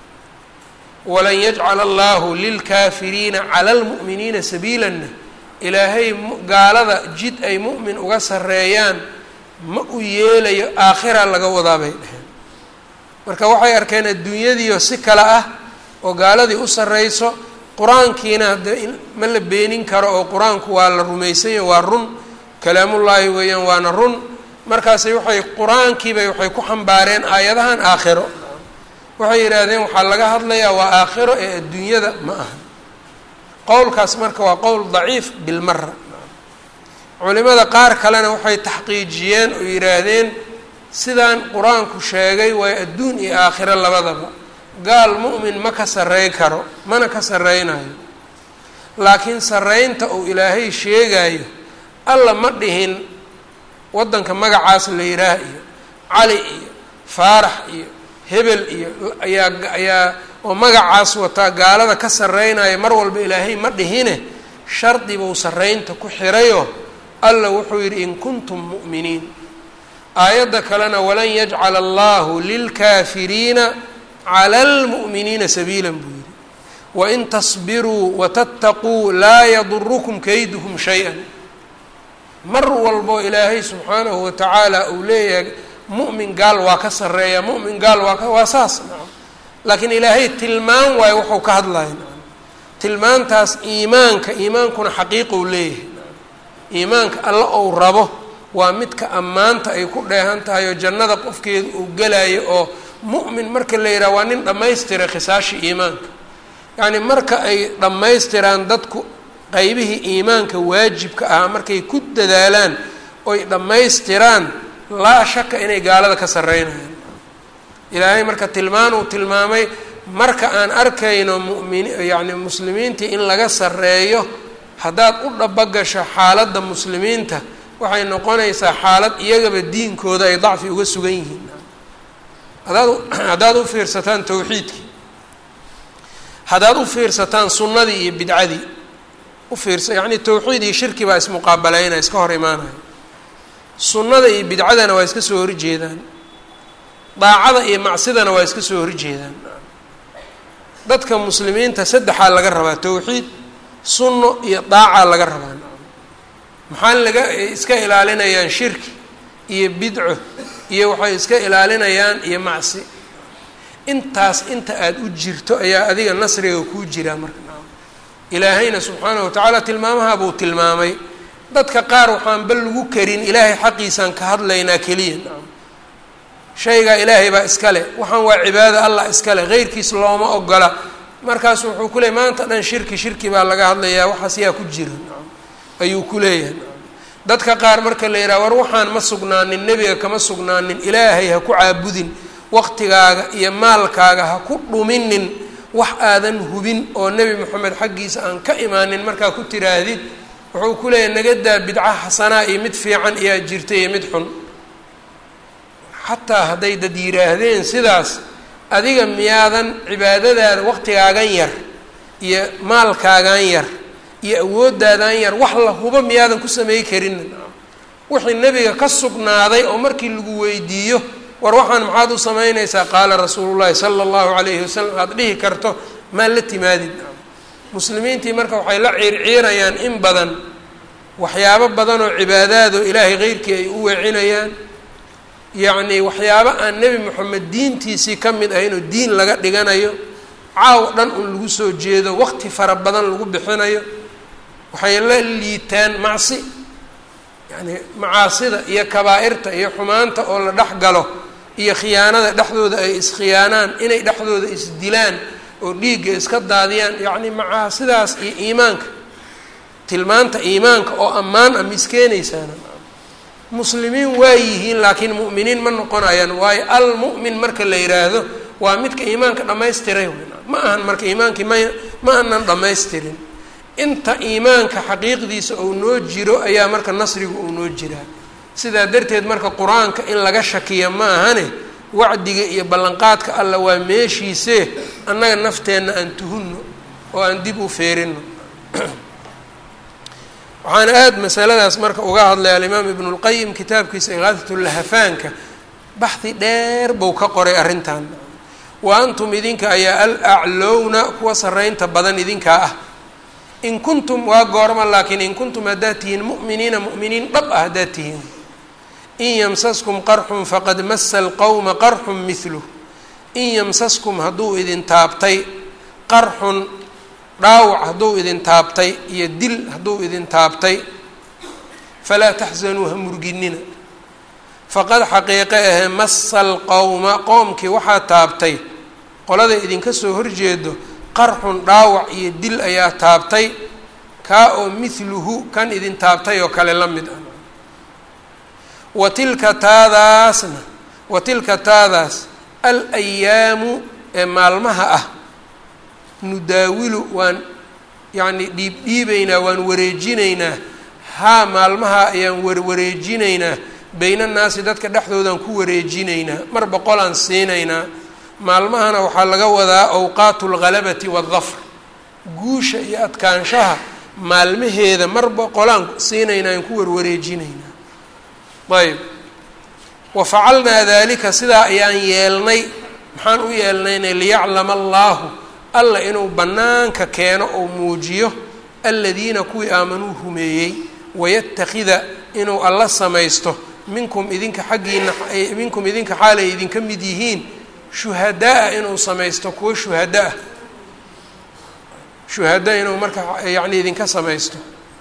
walan yajcala allahu lilkaafiriina cala almu'miniina sabiilanna ilaahay gaalada jid ay mu'min uga sarreeyaan ma u yeelayo aakhira laga wadaa bay dheheen marka waxay arkeen adduunyadiio si kale ah oo gaaladii u sarreyso qur-aankiina hadde ma la beenin karo oo qur-aanku waa la rumaysanyaho waa run kalaamullaahi weeyaan waana run markaasay waxay qur-aankiibay waxay ku xambaareen aayadahan aakhiro waxay yidhaahdeen waxaa laga hadlayaa waa aakhiro ee adduunyada ma aha qowlkaas marka waa qowl daciif bilmara culimada qaar kalena waxay taxqiijiyeen oo yidhaahdeen sidaan qur-aanku sheegay waayo adduun iyo aakhiro labadaba gaal mu'min ma ka sarrey karo mana ka sarreynayo laakiin sarreynta uu ilaahay sheegayo alla ma dhihin waddanka magacaas la yidhaah iyo cali iyo faarax iyo hebel iyo ayaa ayaa oo magacaas wataa gaalada ka sarreynaya mar walba ilaahay ma dhihine shardi buu sarraynta ku xirayo alla wuxuu yidhi in kuntum mu'miniin aayadda kalena walan yajcala allahu lilkaafiriina cala almu'miniina sabiilan buu yidhi wain tasbiruu watattaquu laa yadurukum kayduhum shay-an mar walbo ilaahay subxaanahu watacaala uu leeyahay mu'min gaal waa ka sarreeya mu'min gaal waa ka waa saas nacam laakiin ilaahay tilmaan waayo wuxuu ka hadlaya nacam tilmaantaas iimaanka iimaankuna xaqiiqou leeyahay iimaanka alla ou rabo waa midka ammaanta ay ku dheehan tahay oo jannada qofkeedu uu gelayo oo mu'min marka la yidhaha waa nin dhammaystiray khisaashii iimaanka yacni marka ay dhammaystiraan dadku qeybihii iimaanka waajibka ah markay ku dadaalaan oy dhammaystiraan laa shaka inay gaalada ka sarreynayaan ilaahay marka tilmaan uu tilmaamay marka aan arkayno mumin yacni muslimiintii in laga sarreeyo haddaad u dhabogasho xaaladda muslimiinta waxay noqonaysaa xaalad iyagaba diinkooda ay dacfi uga sugan yihiin hadaad haddaad u fiirsataan tawxiidkii haddaad u fiirsataan sunnadii iyo bidcadii u fiirsa yacni tawxiid iyo shirki baa ismuqaabaleynaya iska hor imaanaya sunnada iyo bidcadana waa iska soo horjeedaan daacada iyo macsidana waa iska soo horjeedaan dadka muslimiinta saddexaa laga rabaa tawxiid sunno iyo daacaa laga rabaa maxaa laga iska ilaalinayaan shirki iyo bidco iyo waxay iska ilaalinayaan iyo macsi intaas inta aada u jirto ayaa adiga nasriga kuu jiraa marka ilaahayna subxaanahu watacaala tilmaamaha buu tilmaamay dadka qaar waxaan bal lagu karin ilaahay xaqiisaan ka hadlaynaa keliya nacam shaygaa ilaahay baa iskale waxaan waa cibaado allah iskale heyrkiis looma ogola markaasu wuxuu ku leeyay maanta dhan shirki shirki baa laga hadlayaa waxaas yaa ku jira nacam ayuu ku leeyahay nacam dadka qaar marka la yidhaha war waxaan ma sugnaanin nebiga kama sugnaanin ilaahay ha ku caabudin waqtigaaga iyo maalkaaga ha ku dhuminin wax aadan hubin oo nebi moxamed xaggiisa aan ka imaanin markaa ku tiraahdid wuxuu ku leeyahay nagadaa bidca xasanaa iyo mid fiican iyaa jirta iyo mid xun xataa hadday dad yidhaahdeen sidaas adiga miyaadan cibaadadaada waqtigaagan yar iyo maalkaagan yar iyo awoodaadan yar wax la hubo miyaadan ku samey karin wixii nebiga ka sugnaaday oo markii lagu weydiiyo war waxaan maxaad u samaynaysaa qaala rasuulu llahi sala allahu calayhi wasalam aada dhihi karto maa la timaadid muslimiintii marka waxay la ciirciirayaan in badan waxyaabo badan oo cibaadaado ilaahay keyrkii ay u weecinayaan yacnii waxyaabo aan nebi moxamed diintiisii ka mid ahayn oo diin laga dhiganayo caaw dhan un lagu soo jeedo waqti fara badan lagu bixinayo waxay la liitaan macsi yacni macaasida iyo kabaa'irta iyo xumaanta oo la dhex galo iyo khiyaanada dhexdooda ay iskhiyaanaan inay dhexdooda isdilaan oo dhiigga iska daadiyaan yacni macaasidaas iyo iimaanka tilmaanta iimaanka oo ammaan ah miskeenaysaana muslimiin waa yihiin laakiin mu'miniin ma noqonayaan waayo almu'min marka la yidhaahdo waa midka iimaanka dhammaystiray ma ahan marka iimaankii ma ma anan dhammaystirin inta iimaanka xaqiiqdiisa uu noo jiro ayaa marka nasrigu uu noo jiraa sidaa darteed marka qur-aanka in laga shakiya ma ahane wacdiga iyo ballanqaadka alla waa meeshiisee annaga nafteenna aan tuhunno oo aan dib u feerino waxaana aada masaladaas marka uga hadlay alimaam ibnu lqayim kitaabkiisa ikaadatulahafaanka baxdi dheer buu ka qoray arrintan wa antum idinka ayaa al aclowna kuwa sarreynta badan idinkaa ah in kuntum waa goorma laakiin in kuntum haddaad tihiin mu'miniina mu'miniin dhab ah haddaad tihiin in yamsaskum qarxun faqad masa alqowma qarxun mihluh in yamsaskum hadduu idin taabtay qarxun dhaawac hadduu idin taabtay iyo dil hadduu idin taabtay falaa taxsanuu ha murginina faqad xaqiiqe ahe masa alqowma qoomkii waxaa taabtay qolada idinka soo horjeedo qarxun dhaawac iyo dil ayaa taabtay kaa oo mithluhu kan idin taabtay oo kale la mid ah wa tilka taadaasna wa tilka taadaas al ayaamu ee maalmaha ah nudaawilu waan yacni dhiibdhiibaynaa waan wareejinaynaa haa maalmaha ayaan warwareejinaynaa baynannaasi dadka dhexdoodaan ku wareejinaynaa mar boqolaan siinaynaa maalmahana waxaa laga wadaa awqaatu lghalabati waaldafr guusha iyo adkaanshaha maalmaheeda marba qolaan siinaynaa aan ku warwareejinaynaa ayb wa facalnaa daalika sidaa ayaan yeelnay maxaan u yeelnayna liyaclama allaahu alla inuu bannaanka keeno oo muujiyo aladiina kuwii aamanuu rumeeyey wayatakida inuu alla samaysto minkum idinka xaggiina minkum idinka xaalay idinka mid yihiin shuhadaa inuu samaysto kuwo shuhada ah shuhada inuu marka yacni idinka samaysto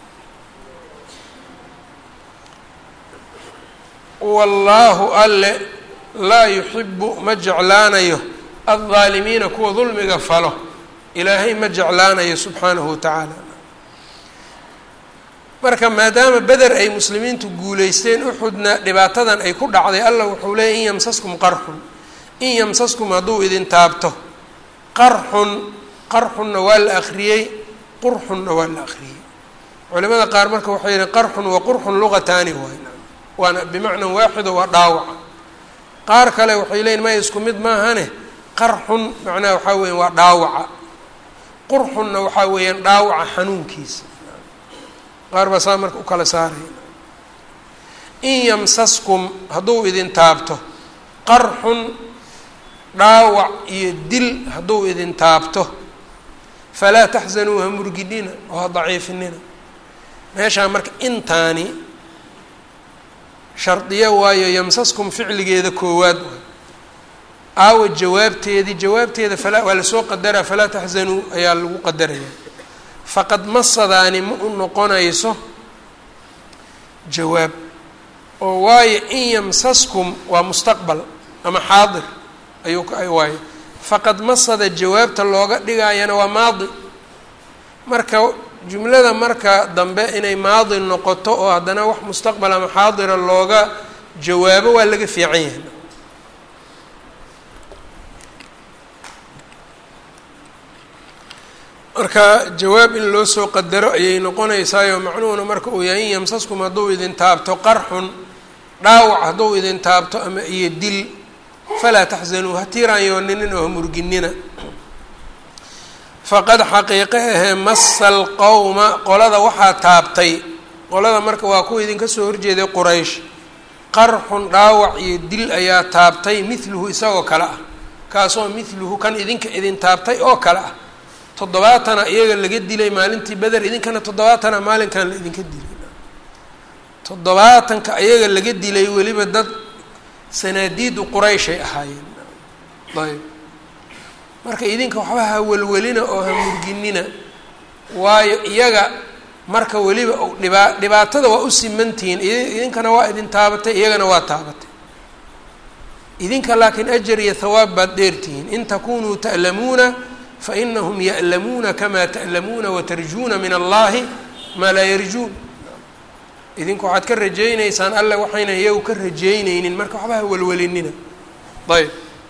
wallaahu alle laa yuxibu ma jeclaanayo aldaalimiina kuwa dulmiga falo ilaahay ma jeclaanayo subxaanahu watacaala marka maadaama beder ay muslimiintu guulaysteen uxudna dhibaatadan ay ku dhacday allah wuxuu leeyay in yamsaskum qarxun in yamsaskum hadduu idin taabto qarxun qarxunna waa la akhriyey qurxunna waa la akhriyey culimada qaar marka waxay yihi qarxun wa qurxun luqataani waay waana bimacna waaxido waa dhaawaca qaar kale waxay leeyiin maya isku mid maahane qarxun macnaha waxaa weeyaan waa dhaawaca qurxunna waxaa weeyaan dhaawaca xanuunkiisa qaar baa saa marka u kala saaraya in yamsaskum hadduu idin taabto qarxun dhaawac iyo dil hadduu idin taabto falaa taxzanuu ha murginina oo ha daciifinina meeshaa marka intaani shardiyo waayo yamsaskum ficligeeda koowaad waay aawa jawaabteedii jawaabteeda falaa waa lasoo qadaraa falaa taxzanuu ayaa lagu qadaraya faqad masadaani ma u noqonayso jawaab oo waayo in yamsaskum waa mustaqbal ama xaadir ayuu waayo faqad masada jawaabta looga dhigayana waa maadi marka jumlada marka dambe inay maadi noqoto oo haddana wax mustaqbal ama xaadira looga jawaabo waa laga fiican yahay marka jawaab in loo soo qadaro ayay noqonaysaayo macnuhuna marka uu yahay in yamsaskum hadduu idin taabto qarxun dhaawac hadduu idin taabto ama iyo dil falaa taxzanuu ha tiiraanyooninin oo ha murginina faqad xaqiiqe ahee masa alqowma qolada waxaa taabtay qolada marka waa kuwa idinka soo horjeeday quraysh qarxun dhaawac iyo dil ayaa taabtay midluhu isagoo kale ah kaasoo midluhu kan idinka idin taabtay oo kale ah toddobaatana iyaga laga dilay maalintii beder idinkana toddobaatana maalinkan la idinka dilay toddobaatanka iyaga laga dilay weliba dad sanaadiidu qurayshay ahaayeen ayb marka idinka waxba ha welwelina oo ha murginina waayo iyaga marka weliba dhibaa dhibaatada waa u simantihiin idinkana waa idin taabatay iyagana waa taabatay idinka laakiin ajar iyo hawaab baad dheertihiin in takunuu ta'lamuuna fainahum ya'lamuuna kamaa ta'lamuuna watarjuuna min allahi maa laa yarjuun idinku waxaad ka rajaynaysaan alle waxayna iyagu ka rajaynaynin marka waxba ha welwelinina ayb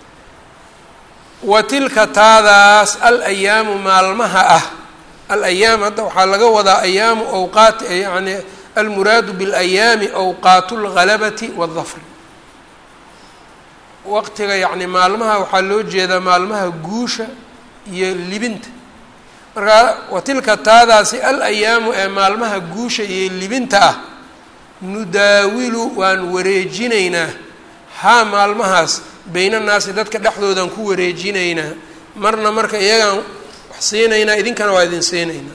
wa tilka taadaas al ayaamu maalmaha ah al ayaam hadda waxaa laga wadaa ayaamu awqaati yani almuraadu biاlayaami awqaatu اlgalabati waاldafri waqtiga yacni maalmaha waxaa loo jeedaa maalmaha guusha iyo libinta markaa wa tilka taadaasi al ayaamu ee maalmaha guusha iyo libinta ah nudaawilu waan wareejinaynaa haa maalmahaas beynanaasi dadka dhexdoodaan ku wareejinaynaa marna marka iyagaan wax siinaynaa idinkana waa idin siinaynaa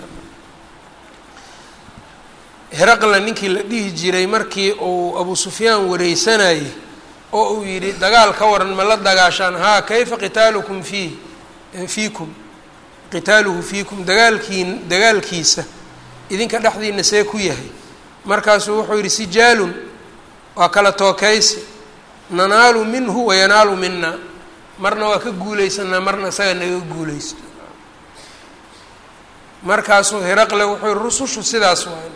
heraqla ninkii la dhihi jiray markii uu abu sufyaan wareysanayay oo uu yidhi dagaal ka waran ma la dagaashaan haa kayfa qitaalukum fiih fiikum qitaaluhu fiikum dagaalkiin dagaalkiisa idinka dhexdiina see ku yahay markaasuu wuxuu yidhi sijaalun waa kala tookaysi nanaalu minhu wayanaalu mina marna waa ka guulaysanaa marna isaga naga guulaysto markaasuu heraqle wuxuu yihi rusushu sidaas waay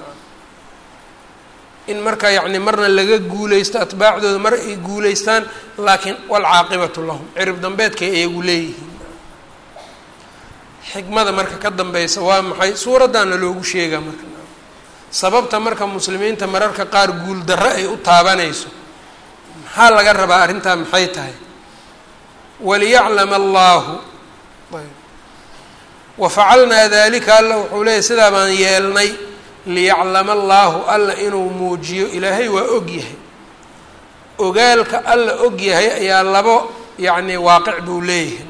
in marka yacni marna laga guulaysto atbaacdooda mar ay guulaystaan laakiin walcaaqibatu lahum cirib dambeedkay iyagu leeyihiin xikmada marka ka dambeysa waa maxay suuraddaana loogu sheegaa marka sababta marka muslimiinta mararka qaar guul darro ay u taabanayso maxaa laga rabaa arrintaa maxay tahay waliyaclama allaahu wafacalnaa dalika alla wuxuu leeyahy sidaa baan yeelnay liyaclama allaahu alla inuu muujiyo ilaahay waa og yahay ogaalka alla og yahay ayaa labo yacni waaqic buu leeyahay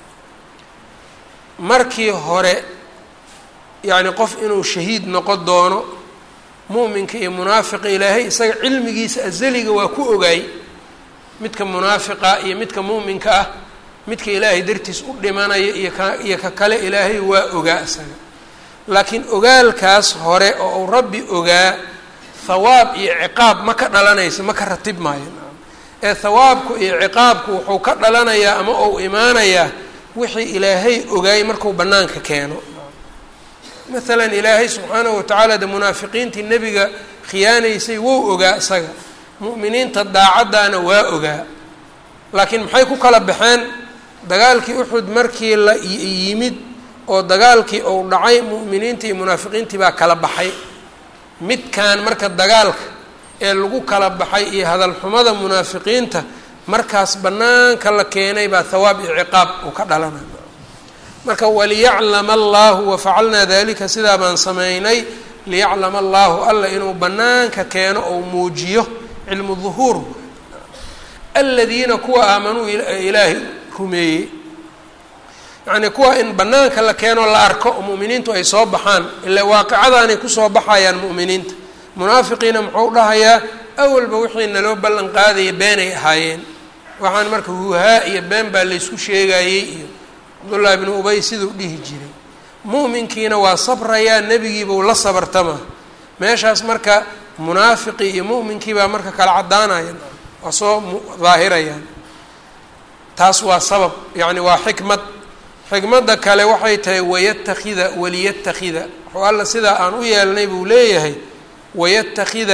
markii hore yacni qof inuu shahiid noqon doono mu'minka iyo munaafiqa ilaahay isaga cilmigiisa azaliga waa ku ogaay midka munaafiqa iyo midka mu'minka ah midka ilaahay dartiis u dhimanaya iyo ka iyo ka kale ilaahay waa ogaa isaga laakiin ogaalkaas hore oo uu rabbi ogaa hawaab iyo ciqaab ma ka dhalanayso ma ka ratib maayo ee hawaabku iyo ciqaabku wuxuu ka dhalanayaa ama ou imaanayaa wixii ilaahay ogaay marku bannaanka keeno maalan ilaahay subxaanahu watacaala de munaafiqiintii nebiga khiyaanaysay wou ogaa isaga mu'miniinta daacaddaana waa ogaa laakiin maxay ku kala baxeen dagaalkii uxud markii la yimid oo dagaalkii uu dhacay mu'miniintii iyo munaafiqiintii baa kala baxay midkan marka dagaalka ee lagu kala baxay iyo hadalxumada munaafiqiinta markaas bannaanka la keenay baa hawaab iyo ciqaab uu ka dhalanay marka waliyaclama allahu wafacalnaa dalika sidaa baan samaynay liyaclama allahu alla inuu bannaanka keeno ou muujiyo cilmu duhuur aladiina kuwa aamanuu ilaahay rumeeyey yacnii kuwa in bannaanka la keeno la arko oo mu'miniintu ay soo baxaan ilaa waaqicadaanay kusoo baxayaan mu'miniinta munaafiqiina muxuu dhahayaa awalba wixii naloo ballan qaadaya beenay ahaayeen waxaan marka huhaa iyo been baa laysku sheegayey iyo cabdullaahi bnu ubay siduu dhihi jiray mu'minkiina waa sabrayaa nebigiibuu la sabartama meeshaas marka munaafiqii iyo mu'minkii baa marka kala caddaanaya waa soo daahirayaan taas waa sabab yacni waa xikmad xikmadda kale waxay tahay wayatakida waliyatakida wuxuu alla sidaa aan u yeelnay buu leeyahay wayatakida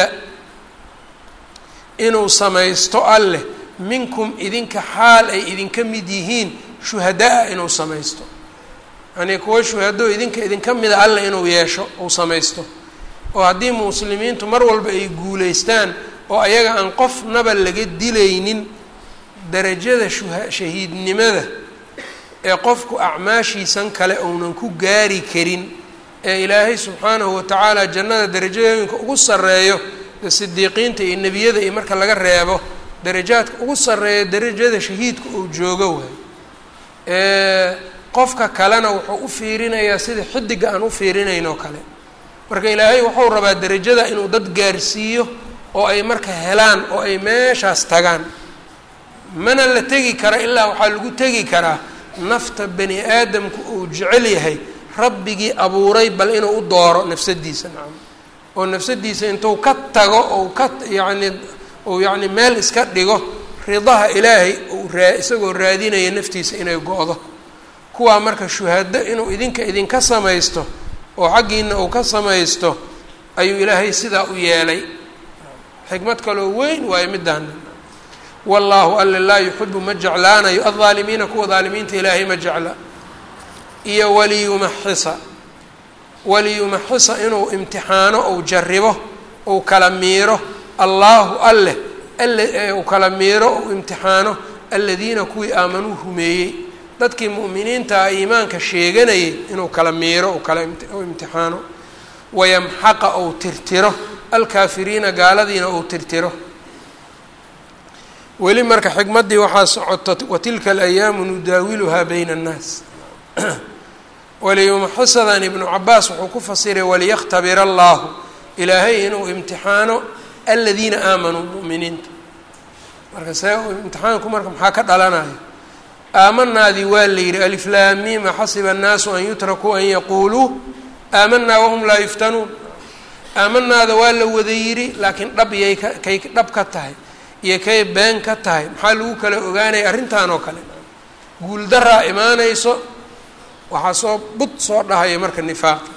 inuu samaysto alleh minkum idinka xaal ay idinka mid yihiin shuhadaa inuu samaysto yacnii kuwa shuhado idinka idinka mida alla inuu yeesho uu samaysto oo haddii muslimiintu mar walba ay guulaystaan oo ayaga aan qofnaba laga dilaynin darajada shuha shahiidnimada ee qofku acmaashiisan kale uunan ku gaari karin ee ilaahay subxaanahu watacaala jannada darajooyinka ugu sarreeyo ee sidiiqiinta iyo nebiyada iyo marka laga reebo darajaadka ugu sarreeya darajada shahiidka uu joogo waay qofka kalena wuxuu u fiirinayaa sida xidiga aan u fiirinayn oo kale marka ilaahay wuxuu rabaa derajada inuu dad gaarsiiyo oo ay marka helaan oo ay meeshaas tagaan mana la tegi kara ilaa waxaa lagu tegi karaa nafta bani aadamku uu jecel yahay rabbigii abuuray bal inuu u dooro nafsadiisa nacam oo nafsadiisa intuu ka tago ou ka yacni uu yacni meel iska dhigo ridaha ilaahay uu raa isagoo raadinaya naftiisa inay go-do kuwaa marka shuhado inuu idinka idinka samaysto oo xaggiina uu ka samaysto ayuu ilaahay sidaa u yeelay xikmad kaloo weyn waayo midaan wallaahu alla laa yuxibu ma jeclaanayo aldaalimiina kuwa daalimiinta ilaahay ma jecla iyo waliyumaxisa waliyumaxisa inuu imtixaano ou jaribo ou kala miiro allaahu alleh uu kala miiro ou imtixaano aladiina kuwii aamanuu rumeeyey dadkii mu'miniintaa iimaanka sheeganayay inuu kala miiro u kala u imtixaano wayamxaqa ou tirtiro alkaafiriina gaaladiina ou tirtiro weli marka xikmaddii waxaa socota watilka alayaamu nudaawiluhaa bayna annaas waliyumaxisadan ibnu cabaas wuxuu ku fasiray waliyakhtabira allaahu ilaahay inuu imtixaano aladiina aamanuu mu'miniinta marka see imtixaanku marka maxaa ka dhalanayo aamanaadii waa la yidhi aliflaamiima xasiba annaasu an yutrakuu an yaquuluu aamanaa wahum laa yuftanuun aamanaada waa la wada yidhi laakiin dhab yay ka kay dhab ka tahay iyo kay been ka tahay maxaa lagu kala ogaanaya arrintan oo kale guuldaraa imaanayso waxaa soo bud soo dhahaya marka nifaaqa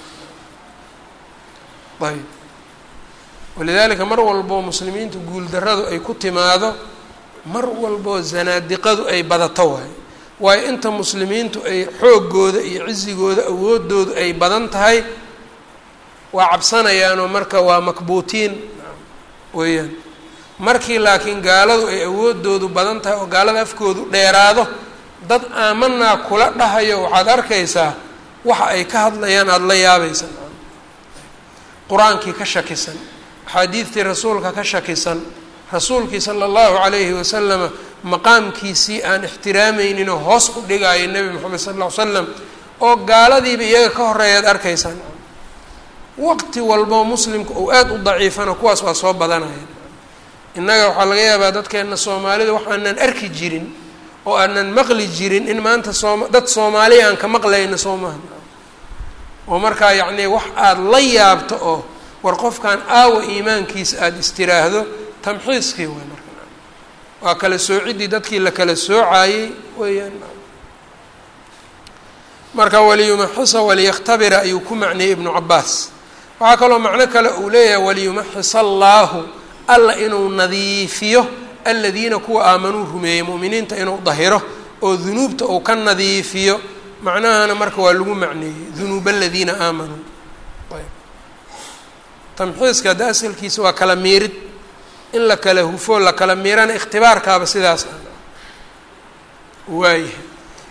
ayb walidaalika mar walboo muslimiintu guuldarradu ay ku timaado mar walboo zanaadiqadu ay badato waayo waayo inta muslimiintu ay xooggooda iyo cisigooda awoodoodu ay badan tahay waa cabsanayaanoo marka waa makbuutiin weeyaan markii laakiin gaaladu ay awoodoodu badan tahay oo gaalada afkoodu dheeraado dad aamanaa kula dhahayo waxaad arkaysaa waxa ay ka hadlayaan aada la yaabaysan qur-aankii ka shakisan axaadiidtii rasuulka ka shakisan rasuulkii sala allahu calayhi wasalama maqaamkiisii aan ixtiraamayninoo hoos u dhigaayo nebi moxamed sal ll ly slam oo gaaladiiba iyaga ka horeeyaad arkaysaan waqti walbo muslimka uu aada u daciifana kuwaas waa soo badanaya innaga waxaa laga yaabaa dadkeenna soomaalida waxaanan arki jirin oo aanan maqli jirin in maanta sooma dad soomaaliya aan ka maqlayno soo maha oo markaa yacnii wax aada la yaabto oo war qofkan aawa iimaankiisa aada istiraahdo tamxiiskii way marka waa kala soociddii dadkii la kala soocayey weeyaan marka waliyumaxisa waliyaktabira ayuu ku macniyey ibnu cabaas waxaa kaloo macno kale uu leeyahay waliyumaxis allaahu alla inuu nadiifiyo aladiina kuwa aamanuu rumeeyey mu'miniinta inuu dahiro oo dunuubta uu ka nadiifiyo macnahana marka waa lagu macneeyey dunuuba aladiina aamanuu ayb tamxiiska hadda asalkiisa waa kala miirid in la kala hufo la kala miirana ikhtibaarkaaba sidaas ah waayahay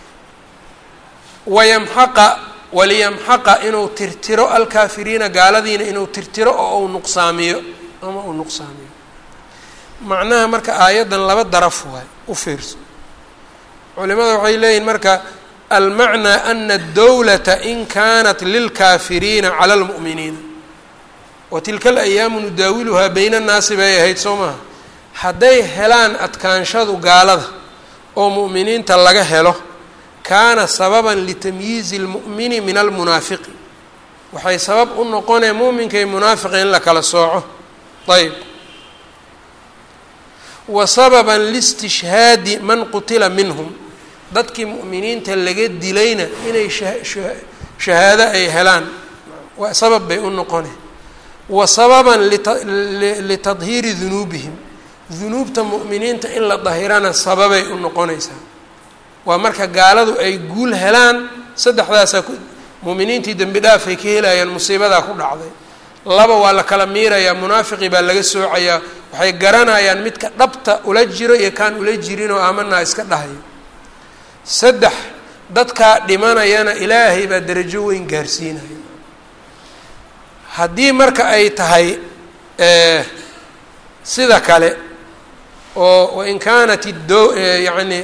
wayamxaqa waliyamxaqa inuu tirtiro alkaafiriina gaaladiina inuu tirtiro oo uu nuqsaamiyo ama uu nuqsaamiyo macnaha marka aayaddan laba daraf waay u fiirso culimada waxay leeyihin marka almacnaa ana adowlata in kanat lilkaafiriina cala lmu'miniina wa tilka alayaamu nudaawiluhaa bayna annaasi bay ahayd soo maha hadday helaan adkaanshadu gaalada oo mu'miniinta laga helo kaana sababan litamyiizi اlmu'mini min almunaafiqi waxay sabab u noqonee muuminka iyo munaafiqa in la kala sooco ayb wa sababan liistishhaadi man qutila minhum dadkii mu'miniinta laga dilayna inay shahaado ay helaan waa sabab bay u noqone wa sababan litadhiiri dunuubihim dunuubta mu'miniinta in la dahirana sababay u noqonaysaa waa marka gaaladu ay guul helaan saddexdaasaa ku mu'miniintii dembi dhaafay ka helayaan musiibadaa ku dhacday laba waa la kala miirayaa munaafiqii baa laga soocayaa waxay garanayaan midka dhabta ula jiro iyo kaan ula jirin oo aamanaa iska dhahayo saddex dadkaa dhimanayana ilaahay baa darajo weyn gaarsiinaya haddii marka ay tahay sida kale oo wain kaanat do yacni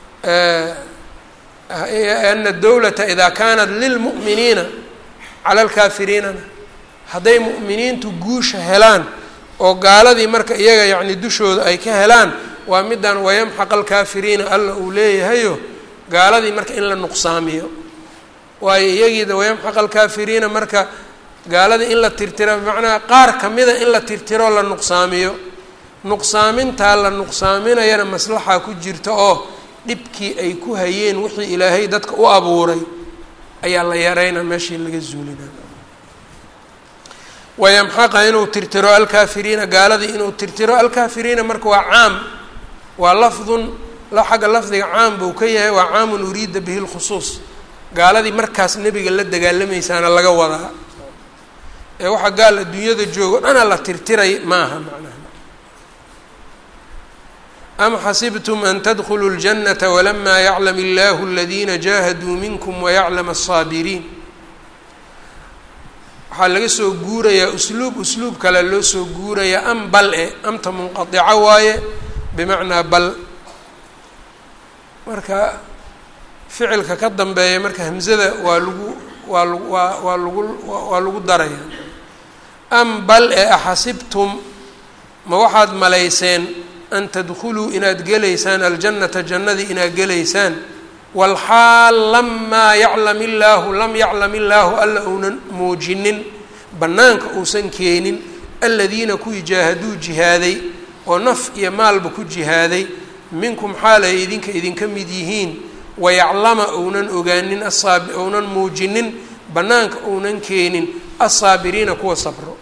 ana dowlata idaa kaanat lilmu'miniina cala alkaafiriinana hadday mu'miniintu guusha helaan oo gaaladii marka iyaga yacni dushooda ay ka helaan waa middan wayamxaqa alkaafiriina alla uu leeyahayo gaaladii marka in la nuqsaamiyo waayo iyagiida wayamxaqa alkaafiriina marka gaaladii in la tirtiro bimacnaa qaar kamida in la tirtiro la nuqsaamiyo nuqsaamintaa la nuqsaaminayana maslaxa ku jirta oo dhibkii ay ku hayeen wixii ilaahay dadka u abuuray ayaa la yareynaa meeshii laga zuulina wayamxaqa inuu tirtiro alkaafiriina gaaladii inuu tirtiro alkaafiriina marka waa caam waa lafdun xagga lafdiga caam buu ka yahay waa caamun uriida bihi lkhusuus gaaladii markaas nebiga la dagaalamaysaana laga wadaa ee waxaa gaal adduunyada joogo dhana la tirtiray maaha macnaha am xasibtum an tadkuluu اljanata walamaa yaclam illahu aladiina jaahaduu minkum wayaclam aلsaabiriin waxaa laga soo guurayaa usluub usluub kale loo soo guurayaa am bal e amta munqadico waaye bimacnaa bal marka ficilka ka dambeeya marka hamzada waa lagu waa lagu waa waa lagu waa lagu daraya am bal e axasibtum ma waxaad malayseen an tadkuluu inaad gelaysaan aljannata jannadii inaad gelaysaan walxaal lamaa yaclam illaahu lam yaclam illaahu alla uunan muujinin bannaanka uusan keenin aladiina kuwii jaahaduu jihaaday oo naf iyo maalba ku jihaaday minkum xaal ay idinka idinka mid yihiin wayaclama ounan ogaanin asaab ounan muujinin bannaanka ounan keenin assaabiriina kuwa sabro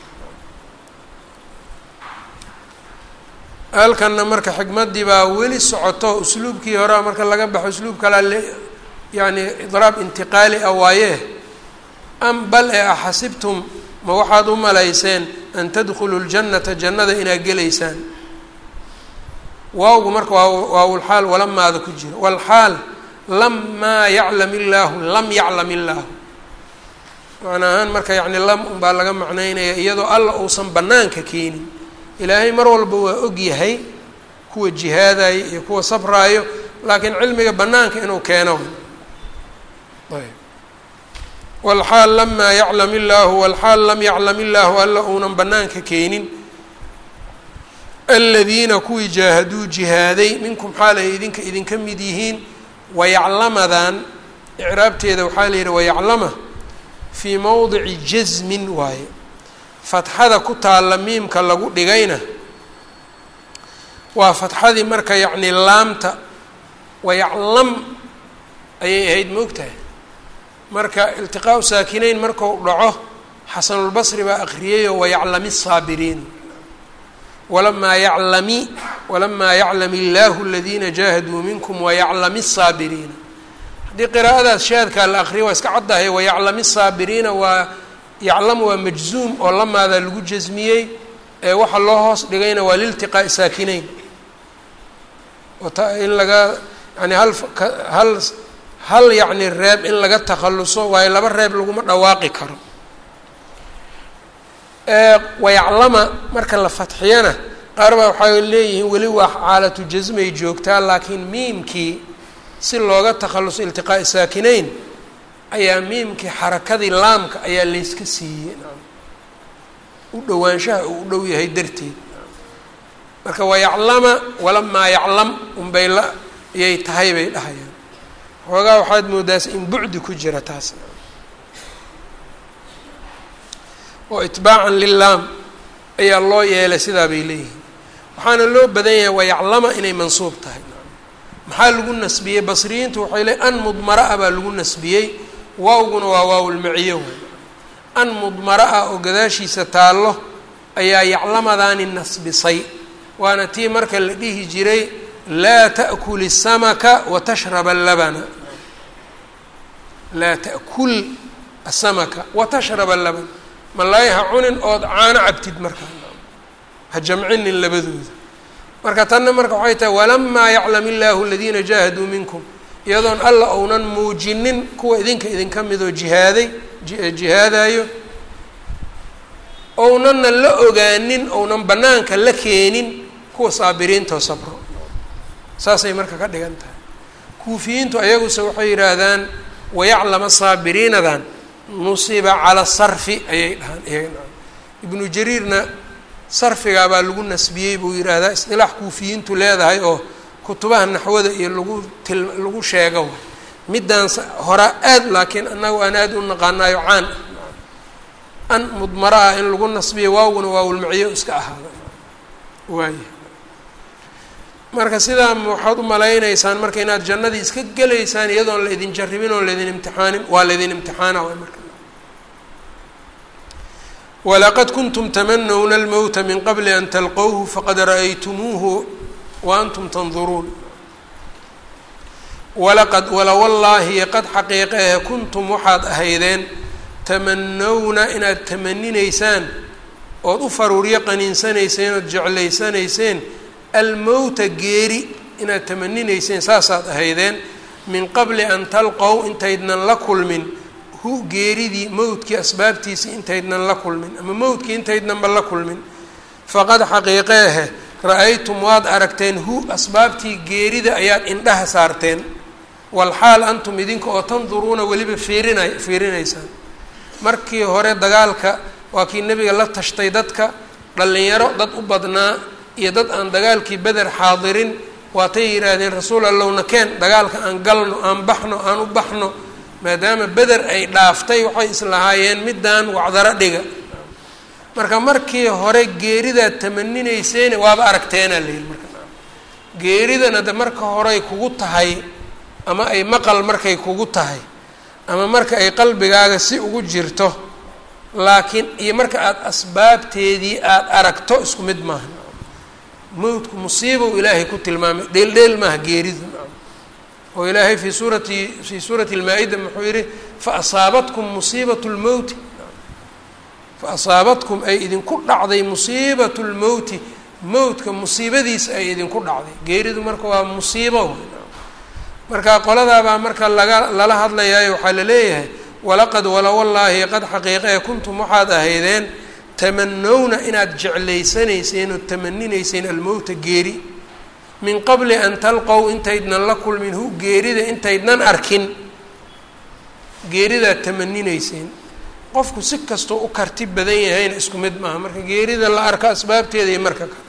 halkanna marka xikmaddii baa weli socoto usluubkii horea marka laga baxo usluub kalaa le yacni idraab intiqaali ah waaye am bal ee axasibtum ma waxaad u malayseen an tadkhuluu ljannata jannada inaad gelaysaan waawgu marka waa waawulxaal walamaada ku jira walxaal lamaa yaclam illaahu lam yaclam illaahu macna ahaan marka yacni lam unbaa laga macnaynaya iyadoo alla uusan bannaanka keenin ilaahay mar walba waa og yahay kuwa jihaadaya iyo kuwa sabraayo laakiin cilmiga bannaanka inuu keeno ayb walxaal lamaa yaclam illaahu walxaal lam yaclam illaahu alla uunan bannaanka keenin aladiina kuwii jaahaduu jihaaday minkum xaal ay idinka idinka mid yihiin wayaclamadan icraabteeda waxaa la yidhi wayaclama fii mowdici jasmin waaye fatxada ku taalla miimka lagu dhigayna waa fatxadii marka yacni laamta wayaclam ayay ahayd moogtahay marka iltiqaau saakinayn marku dhaco xasanulbasri baa akriyayoo wayaclami saabiriin walamaa yaclami walamaa yaclam illaahu aladiina jaahaduu minkum wayaclami الsaabiriina haddii qiraa'adaas shaadkaa la akriya waa iska caddahay wayaclami الsaabiriina waa yaclamu waa majzuum oo lamaadaa lagu jasmiyey ee waxa loo hoos dhigayna waa liltiqaa'i saakinayn in laga yani hal hal hal yacni reeb in laga takhaluso waayo laba reeb laguma dhawaaqi karo wayaclama marka la fatxiyana qaar baa waxay leeyihiin weli waa xaalatu jasmay joogtaa laakiin miimkii si looga takhaluso iltiqaa'i saakinayn ayaa miimkii xarakadii laamka ayaa layska siiyey u dhowaanshaha uu u dhow yahay darteed marka wayaclama walamaa yaclam unbay la ayay tahay bay dhahayaan xoogaa waxaad moodaas in bucdi ku jira taas oo itbaacan lilaam ayaa loo yeelay sidaa bay leeyihiin waxaana loo badan yahay wayaclama inay mansuub tahay maxaa lagu nasbiyey basriyiintu waxay leey an mudmara-a baa lagu nasbiyey waawguna waa waawulmaciyo wey an mudmara-a oo gadaashiisa taallo ayaa yaclamadaani nasbisay waana tii marka la dhihi jiray laa ta'kul isamaka wa tashrab allabana laa ta'kul asamaka wa tashrab allaban malaay ha cunin ood caano cabtid markaa ha jamcinin labadooda marka tanna marka waxay tahay walamaa yaclam illaahu aladiina jaahaduu minkum iyadoon alla ounan muujinin kuwa idinka idinka midoo jihaaday jihaadayo ownanna la ogaanin ounan bannaanka la keenin kuwa saabiriintao sabro saasay marka ka dhigan tahay kuufiyiintu ayaguse waxay yidhaahdaan wayaclama saabiriinadan nusiba cala sarfi ayay dhahaan iyaga ibnu jariirna sarfigaabaa lagu nasbiyey buu yidhaahdaa isdilaax kuufiyiintu leedahay oo kutubaha naxwada iyo lagu til lagu sheego middaan hora aad laakiin annagu aan aada u naqaanaayo caan ah an mudmara ah in lagu nasbiyo waawguna waawulmaciyo iska ahaada waaya marka sidaa waxaad u malaynaysaan marka inaad jannadii iska gelaysaan iyadoon la idin jarribin oon laydin imtixaanin waa laydin imtixaana waay marka walaqad kuntum tamanawna almowta min qabli an talqowhu faqad ra'aytumuuhu wa antum tanduruun walaqad wala wallaahi qad xaqiiqehe kuntum waxaad ahaydeen tamanawna inaad tamaninaysaan ood u faruuryo qaniinsanayseen ood jeclaysanayseen almowta geeri inaad tamaninayseen saasaad ahaydeen min qabli an talqow intaydnan la kulmin hu geeridii mowdkii asbaabtiisii intaydnan la kulmin ama mowdkii intaydnanba la kulmin faqad xaqiiqeehe ra-aytum waad aragteen hu asbaabtii geerida ayaad indhaha saarteen walxaal antum idinka oo tanduruuna weliba fiirinay fiirinaysaan markii hore dagaalka waa kii nebiga la tashtay dadka dhallinyaro dad u badnaa iyo dad aan dagaalkii beder xaadirin waatay yidhaahdeen rasuul allowna keen dagaalka aan galno aan baxno aan u baxno maadaama beder ay dhaaftay waxay islahaayeen middaan wacdaro dhiga marka markii hore geeridaad tamaninayseen waaba aragteenaa layihi marka geeridana de marka horey kugu tahay ama ay maqal markay kugu tahay ama marka ay qalbigaaga si ugu jirto laakiin iyo marka aada asbaabteedii aada aragto isku mid maaha mowdku musiibow ilaahay ku tilmaamay dheeldheel maaha geeridu oo ilaahay fii suurati fii suurati lmaa-ida muxuu yihi fa asaabatkum musiibatu lmowti fa asaabatkum ay idinku dhacday musiibatu lmowti mowdka musiibadiisa ay idinku dhacday geeridu marka waa musiibo marka qoladaabaa marka laga lala hadlayaayo waxaa la leeyahay walaqad wala wallaahi qad xaqiiqee kuntum waxaad ahaydeen tamanowna inaad jeclaysanayseen oo tamaninayseen almowta geeri min qabli an talqow intaydnan la kulmin hu geerida intaydnan arkin geeridaad tamaninayseen qofku si kastoo u karti badan yahayna isku mid maaha marka geerida la arko asbaabteeda iyo marka kale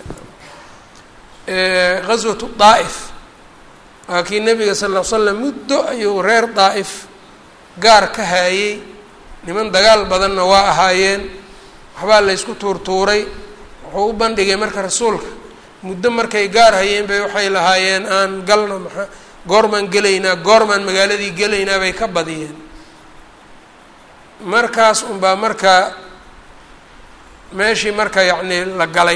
ghaswatu daa'if waa kii nabiga sal ll slam muddo ayuu reer daa'if gaar ka haayey niman dagaal badanna waa ahaayeen waxbaa la ysku tuurtuuray wuxuu u bandhigay marka rasuulka muddo markay gaar hayeen bay waxay lahaayeen aan galna maa goormaan gelaynaa goormaan magaaladii gelaynaa bay ka badiyeen markaas unbaa marka meeshii marka yacnii la galay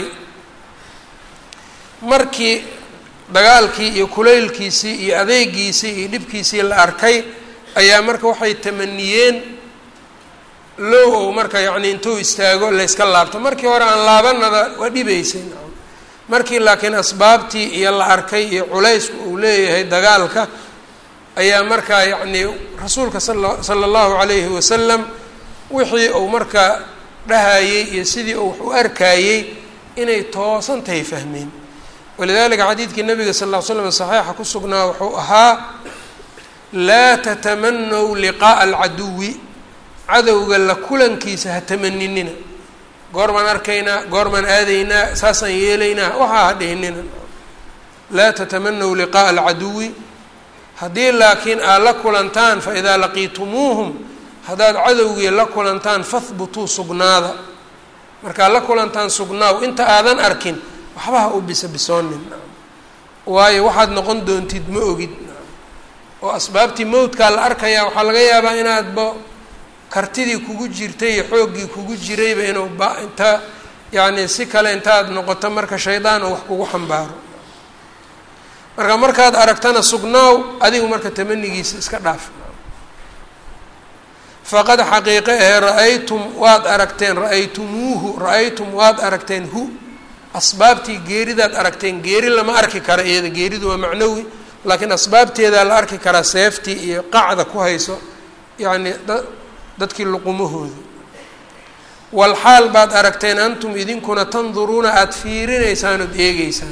markii dagaalkii iyo kulaylkiisii iyo adeegiisii iyo dhibkiisii la arkay ayaa marka waxay tamaniyeen low ou marka yacni intuu istaago layska laabto markii hore aan laabanada waa dhibaysay markii laakiin asbaabtii iyo la arkay iyo culaysku uu leeyahay dagaalka ayaa markaa yacnii rasuulka sala sala allahu calayhi wasalam wixii uu marka dhahayey iyo sidii uu wax u arkayey inay toosan tahay fahmeen walidalika xadiidkii nabiga sal ll ly slam saxiixa ku sugnaa wuxuu ahaa laa tatamanow liqaa'a alcaduwi cadowga la kulankiisa ha tamaninina goormaan arkaynaa goormaan aadaynaa saasaan yeelaynaa waxaa ha dhihinina laa tatamanow liqaa'a alcaduwi haddii laakiin aad la kulantaan fa idaa laqiitumuuhum haddaad cadowgii la kulantaan fahbutuu sugnaada markaad la kulantaan sugnaaw inta aadan arkin waxba ha u bisabisoonin waayo waxaad noqon doontid ma ogid oo asbaabtii mowdkaa la arkayaa waxaa laga yaabaa inaadba kartidii kugu jirtay iyo xooggii kugu jirayba inuu ba inta yacni si kale intaad noqoto marka shaydaan oo wax kugu xambaaro marka markaad aragtana sugnaaw adigu marka tamanigiisa iska dhaaf faqad xaqiiqe ahe ra-aytum waad aragteen ra-aytumuuhu ra-aytum waad aragteen hu asbaabtii geeridaad aragteen geeri lama arki kara iyada geeridu waa macnawi laakiin asbaabteedaa la arki karaa seeftii iyo qacda ku hayso yacni da dadkii luqumahooda walxaal baad aragteen antum idinkuna tanduruuna aada fiirinaysaan ood eegeysaan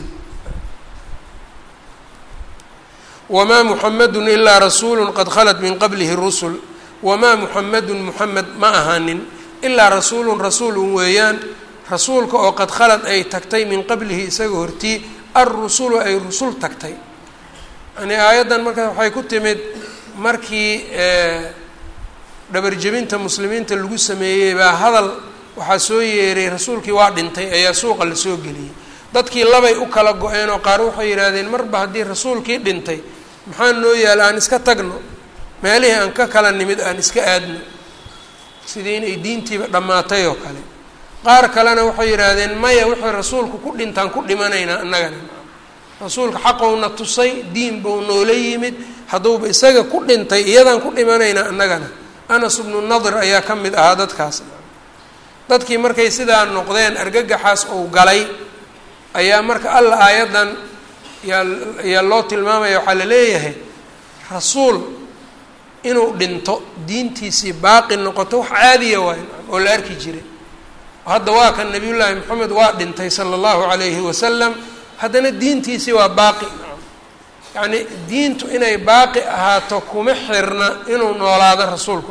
wamaa muxamedun ilaa rasuulu qad khalat min qablihi rusul wamaa muxamedun muxamed ma ahaanin ilaa rasuulun rasuulun weeyaan rasuulka oo qad khalad ay tagtay min qablihi isaga hortii alrusulu ay rusul tagtay yani aayaddan marka waxay ku timid markii dhabarjebinta muslimiinta lagu sameeyey baa hadal waxaa soo yeeray rasuulkii waa dhintay ayaa suuqa la soo geliyey dadkii labay u kala go-een oo qaar waxay yidhaahdeen marba haddii rasuulkii dhintay maxaa noo yaala aan iska tagno meelihii aan ka kala nimid aan iska aadno sidii inay diintiiba dhammaatay oo kale qaar kalena waxay yidhaahdeen maya wixii rasuulku ku dhintaan ku dhimanaynaa annagana rasuulka xaqowna tusay diin buu noola yimid hadduuba isaga ku dhintay iyadaan ku dhimanaynaa annagana anas bnu nadir ayaa ka mid ahaa dadkaas dadkii markay sidaa noqdeen argagaxaas ou galay ayaa marka alla aayaddan yaa yaa loo tilmaamaya waxaa la leeyahay rasuul inuu dhinto diintiisii baaqi noqoto wax caadiya waay oo la arki jiray hadda waa kan nabiyullaahi moxamed waa dhintay sala allahu calayhi wasalam haddana diintiisii waa baaqi yacni diintu inay baaqi ahaato kuma xirna inuu noolaado rasuulku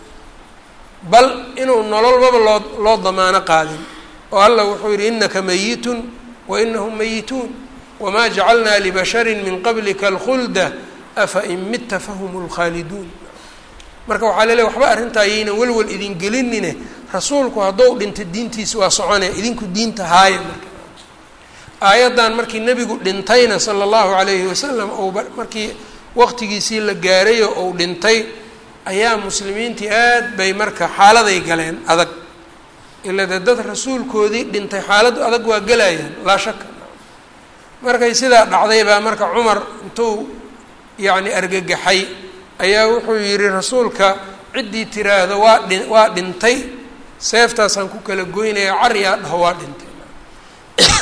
bal inuu nololbaba loo loo damaano qaadin oo allah wuxuu yidhi inaka mayitun wa inahum mayituun wamaa jacalnaa libasharin min qablika alkhulda afa in mitta fahum lkhaaliduun marka waxaa leleey waxba arrintaa yaynan welwel idin gelinine rasuulku haddou dhinta diintiisa waa soconaya idinku diinta haaya marka aayaddan markii nebigu dhintayna sala allahu calayhi wasalam ou markii waqtigiisii la gaarayo ou dhintay ayaa muslimiintii aad bay marka xaaladay galeen adag ila dee dad rasuulkoodii dhintay xaaladu adag waa gelayaan laa shaka markay sidaa dhacday baa marka cumar intuu yacni argagaxay ayaa wuxuu yidhi rasuulka ciddii tiraahdo waa dhi waa dhintay seeftaasaan ku kala goynaya cariyaa dhaho waa dhintay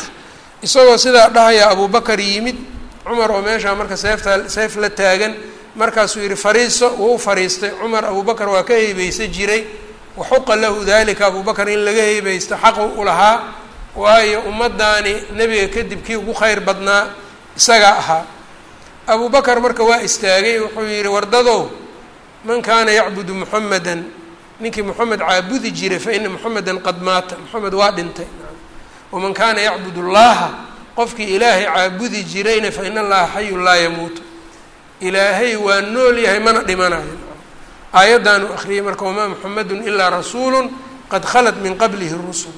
isagoo sidaa dhahaya abubakar yimid cumar oo meeshaa marka seeftaa seef la taagan markaasuu yidhi fariiso wuu fariistay cumar abubakar waa ka heybeysa jiray waxuqa lahu dalika abubakar in laga heybeysto xaqu u lahaa waayo ummaddaani nebiga kadib kii ugu kheyr badnaa isagaa ahaa abubakar marka waa istaagay wuxuu yidhi wardadow man kaana yacbudu muxamedan ninkii moxamed caabudi jiray fa ina moxamedan qad maata moxamed waa dhintay waman kaana yacbud allaha qofkii ilaahay caabudi jirayna fa ina allaha xayun laa yamuutu ilaahay waa nool yahay mana dhimanayo aayaddaanu akhriyay marka wamaa muxamedun ilaa rasuulu qad khalat min qablihi rusul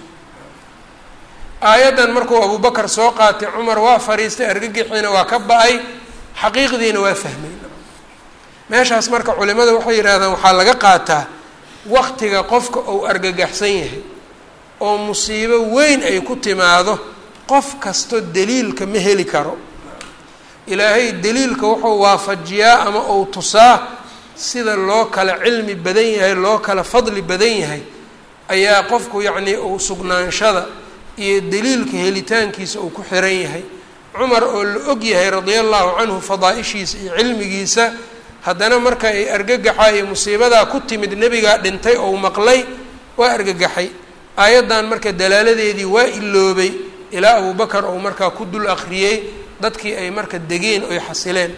aayaddan markuu abubakar soo qaatay cumar waa fariistay argagixiina waa ka ba-ay xaqiiqdiina waa fahmay meeshaas marka culimada waxay yidhahdaan waxaa laga qaataa waktiga qofka uu argagaxsan yahay oo musiibo weyn ay ku timaado qof kasto daliilka ma heli karo ilaahay daliilka wuxuu waafajiyaa ama uu tusaa sida loo kala cilmi badan yahay loo kala fadli badan yahay ayaa qofku yacnii uu sugnaanshada iyo daliilka helitaankiisa uu ku xiran yahay cumar oo la og yahay radia allahu canhu fadaa-ishiisa iyo cilmigiisa haddana marka ay argagaxa iyo musiibadaa ku timid nebigaa dhintay ou maqlay waa argagaxay aayaddan marka dalaaladeedii waa iloobay ilaa abubakar ou markaa ku dul akhriyey dadkii ay marka degeen oy xasileen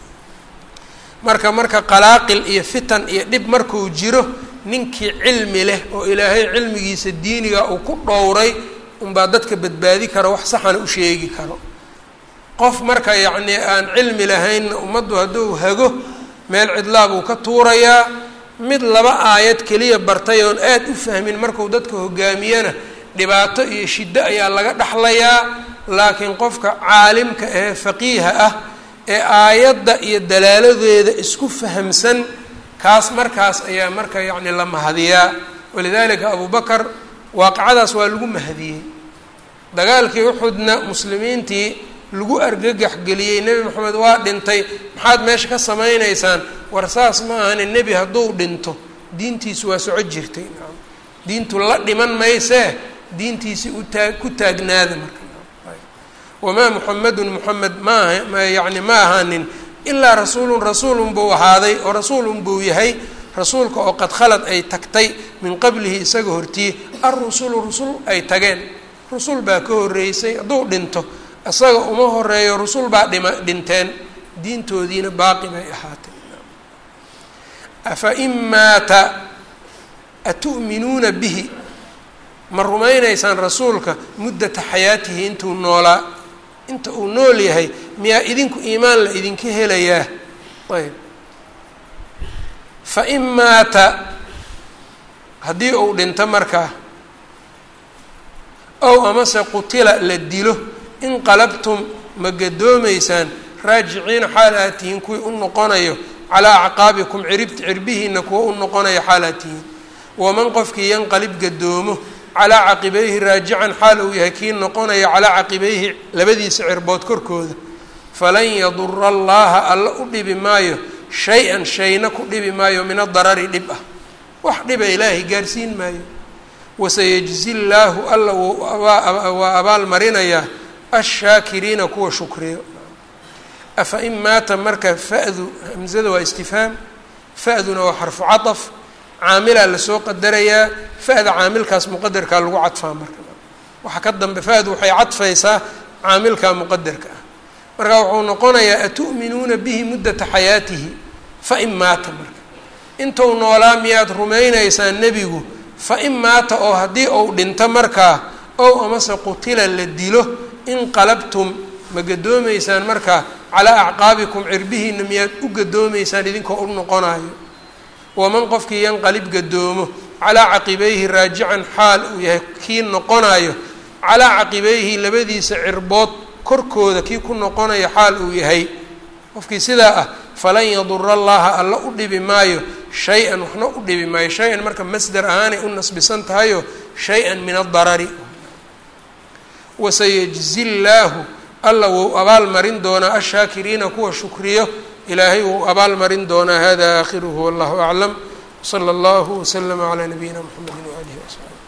marka marka qalaaqil iyo fitan iyo dhib markuu jiro ninkii cilmi leh oo ilaahay cilmigiisa diiniga uu ku dhowray unbaa dadka badbaadi karo wax saxana u sheegi karo qof marka yacnii aan cilmi lahaynna ummaddu hadduu hago meel cidlaa buu ka tuurayaa mid laba aayad keliya bartay oon aada u fahmin marku dadka hogaamiyana dhibaato iyo shiddo ayaa laga dhexlayaa laakiin qofka caalimka ee faqiiha ah ee aayadda iyo dalaaladeeda isku fahamsan kaas markaas ayaa marka yacni la mahadiyaa walidaalika abubakar waaqicadaas waa lagu mahadiyey dagaalkii uxudna muslimiintii lagu argagax geliyey nebi moxamed waa dhintay maxaad meesha ka samaynaysaan war saas ma ahani nebi hadduu dhinto diintiisu waa soco jirtay diintu la dhiman maysee diintiisi utaa ku taagnaada marka wamaa muxamedun muxamed maaha yani ma ahaanin ilaa rasuulun rasuulun buu ahaaday oo rasuulun buu yahay rasuulka oo qad khalad ay tagtay min qablihi isaga hortiye alrusulu rusul ay tageen rusul baa ka horreysay hadduu dhinto isaga uma horeeyo rusul baa dhima dhinteen diintoodiina baaqi bay ahaatay afa in maata atu'minuuna bihi ma rumaynaysaan rasuulka muddata xayaatihi intuu noolaa inta uu nool yahay miyaa idinku iimaan la idinka helayaa ayb fa in maata haddii uu dhinto markaa ow amase qutila la dilo inqalabtum ma gadoomaysaan raajiciina xaal aad tihiin kuwii u noqonayo calaa acqaabikum ciribta cirbihiina kuwa u noqonayo xaal aad tihiin waman qofkii yanqalib gadoomo calaa caqibayhi raajican xaal uu yahay kii noqonaya calaa caqibayhi labadiisa cirbood korkooda falan yadura allaha alla u dhibi maayo shay-an shayna ku dhibi maayo min adarari dhib ah wax dhiba ilaahay gaarsiin maayo wasayajzi llaahu alla waa abaal marinayaa ashaakiriina kuwa shukriyo afa in maata marka fa'du hamzada waa istifhaam fa'duna waa xarfu caطaf caamilaa lasoo qadarayaa fa'da caamilkaas muqadarkaa lagu cadfaa marka waxa ka dambe fa'du waxay cadfaysaa caamilkaa muqadarka ah marka wuxuu noqonayaa atu'minuuna bihi muddata xayaatihi fa in maata marka intuu noolaa miyaad rumaynaysaan nebigu fa in maata oo haddii uu dhinto markaa ow amase qutila la dilo inqalabtum ma gadoomaysaan markaa calaa acqaabikum cirbihiina miyaad u gadoomaysaan idinkoo u noqonayo waman qofkii yanqalib gadoomo calaa caqibayhi raajican xaal uu yahay kii noqonayo calaa caqibayhi labadiisa cirbood korkooda kii ku noqonayo xaal uu yahay qofkii sidaa ah falan yadura allaha alla u dhibi maayo shay-an waxna u dhibi maayo shay-an marka masdar ahaanay u nasbisan tahayo shay-an min adarari wasayajzi llaahu alla wou abaal marin doonaa ashaakiriina kuwa shukriyo ilaahay wou abaal marin doonaa hada aakhiruhu wallahu aclam wsala allahu waslama calaa nabiyina mxamedi waalihi wasaxbi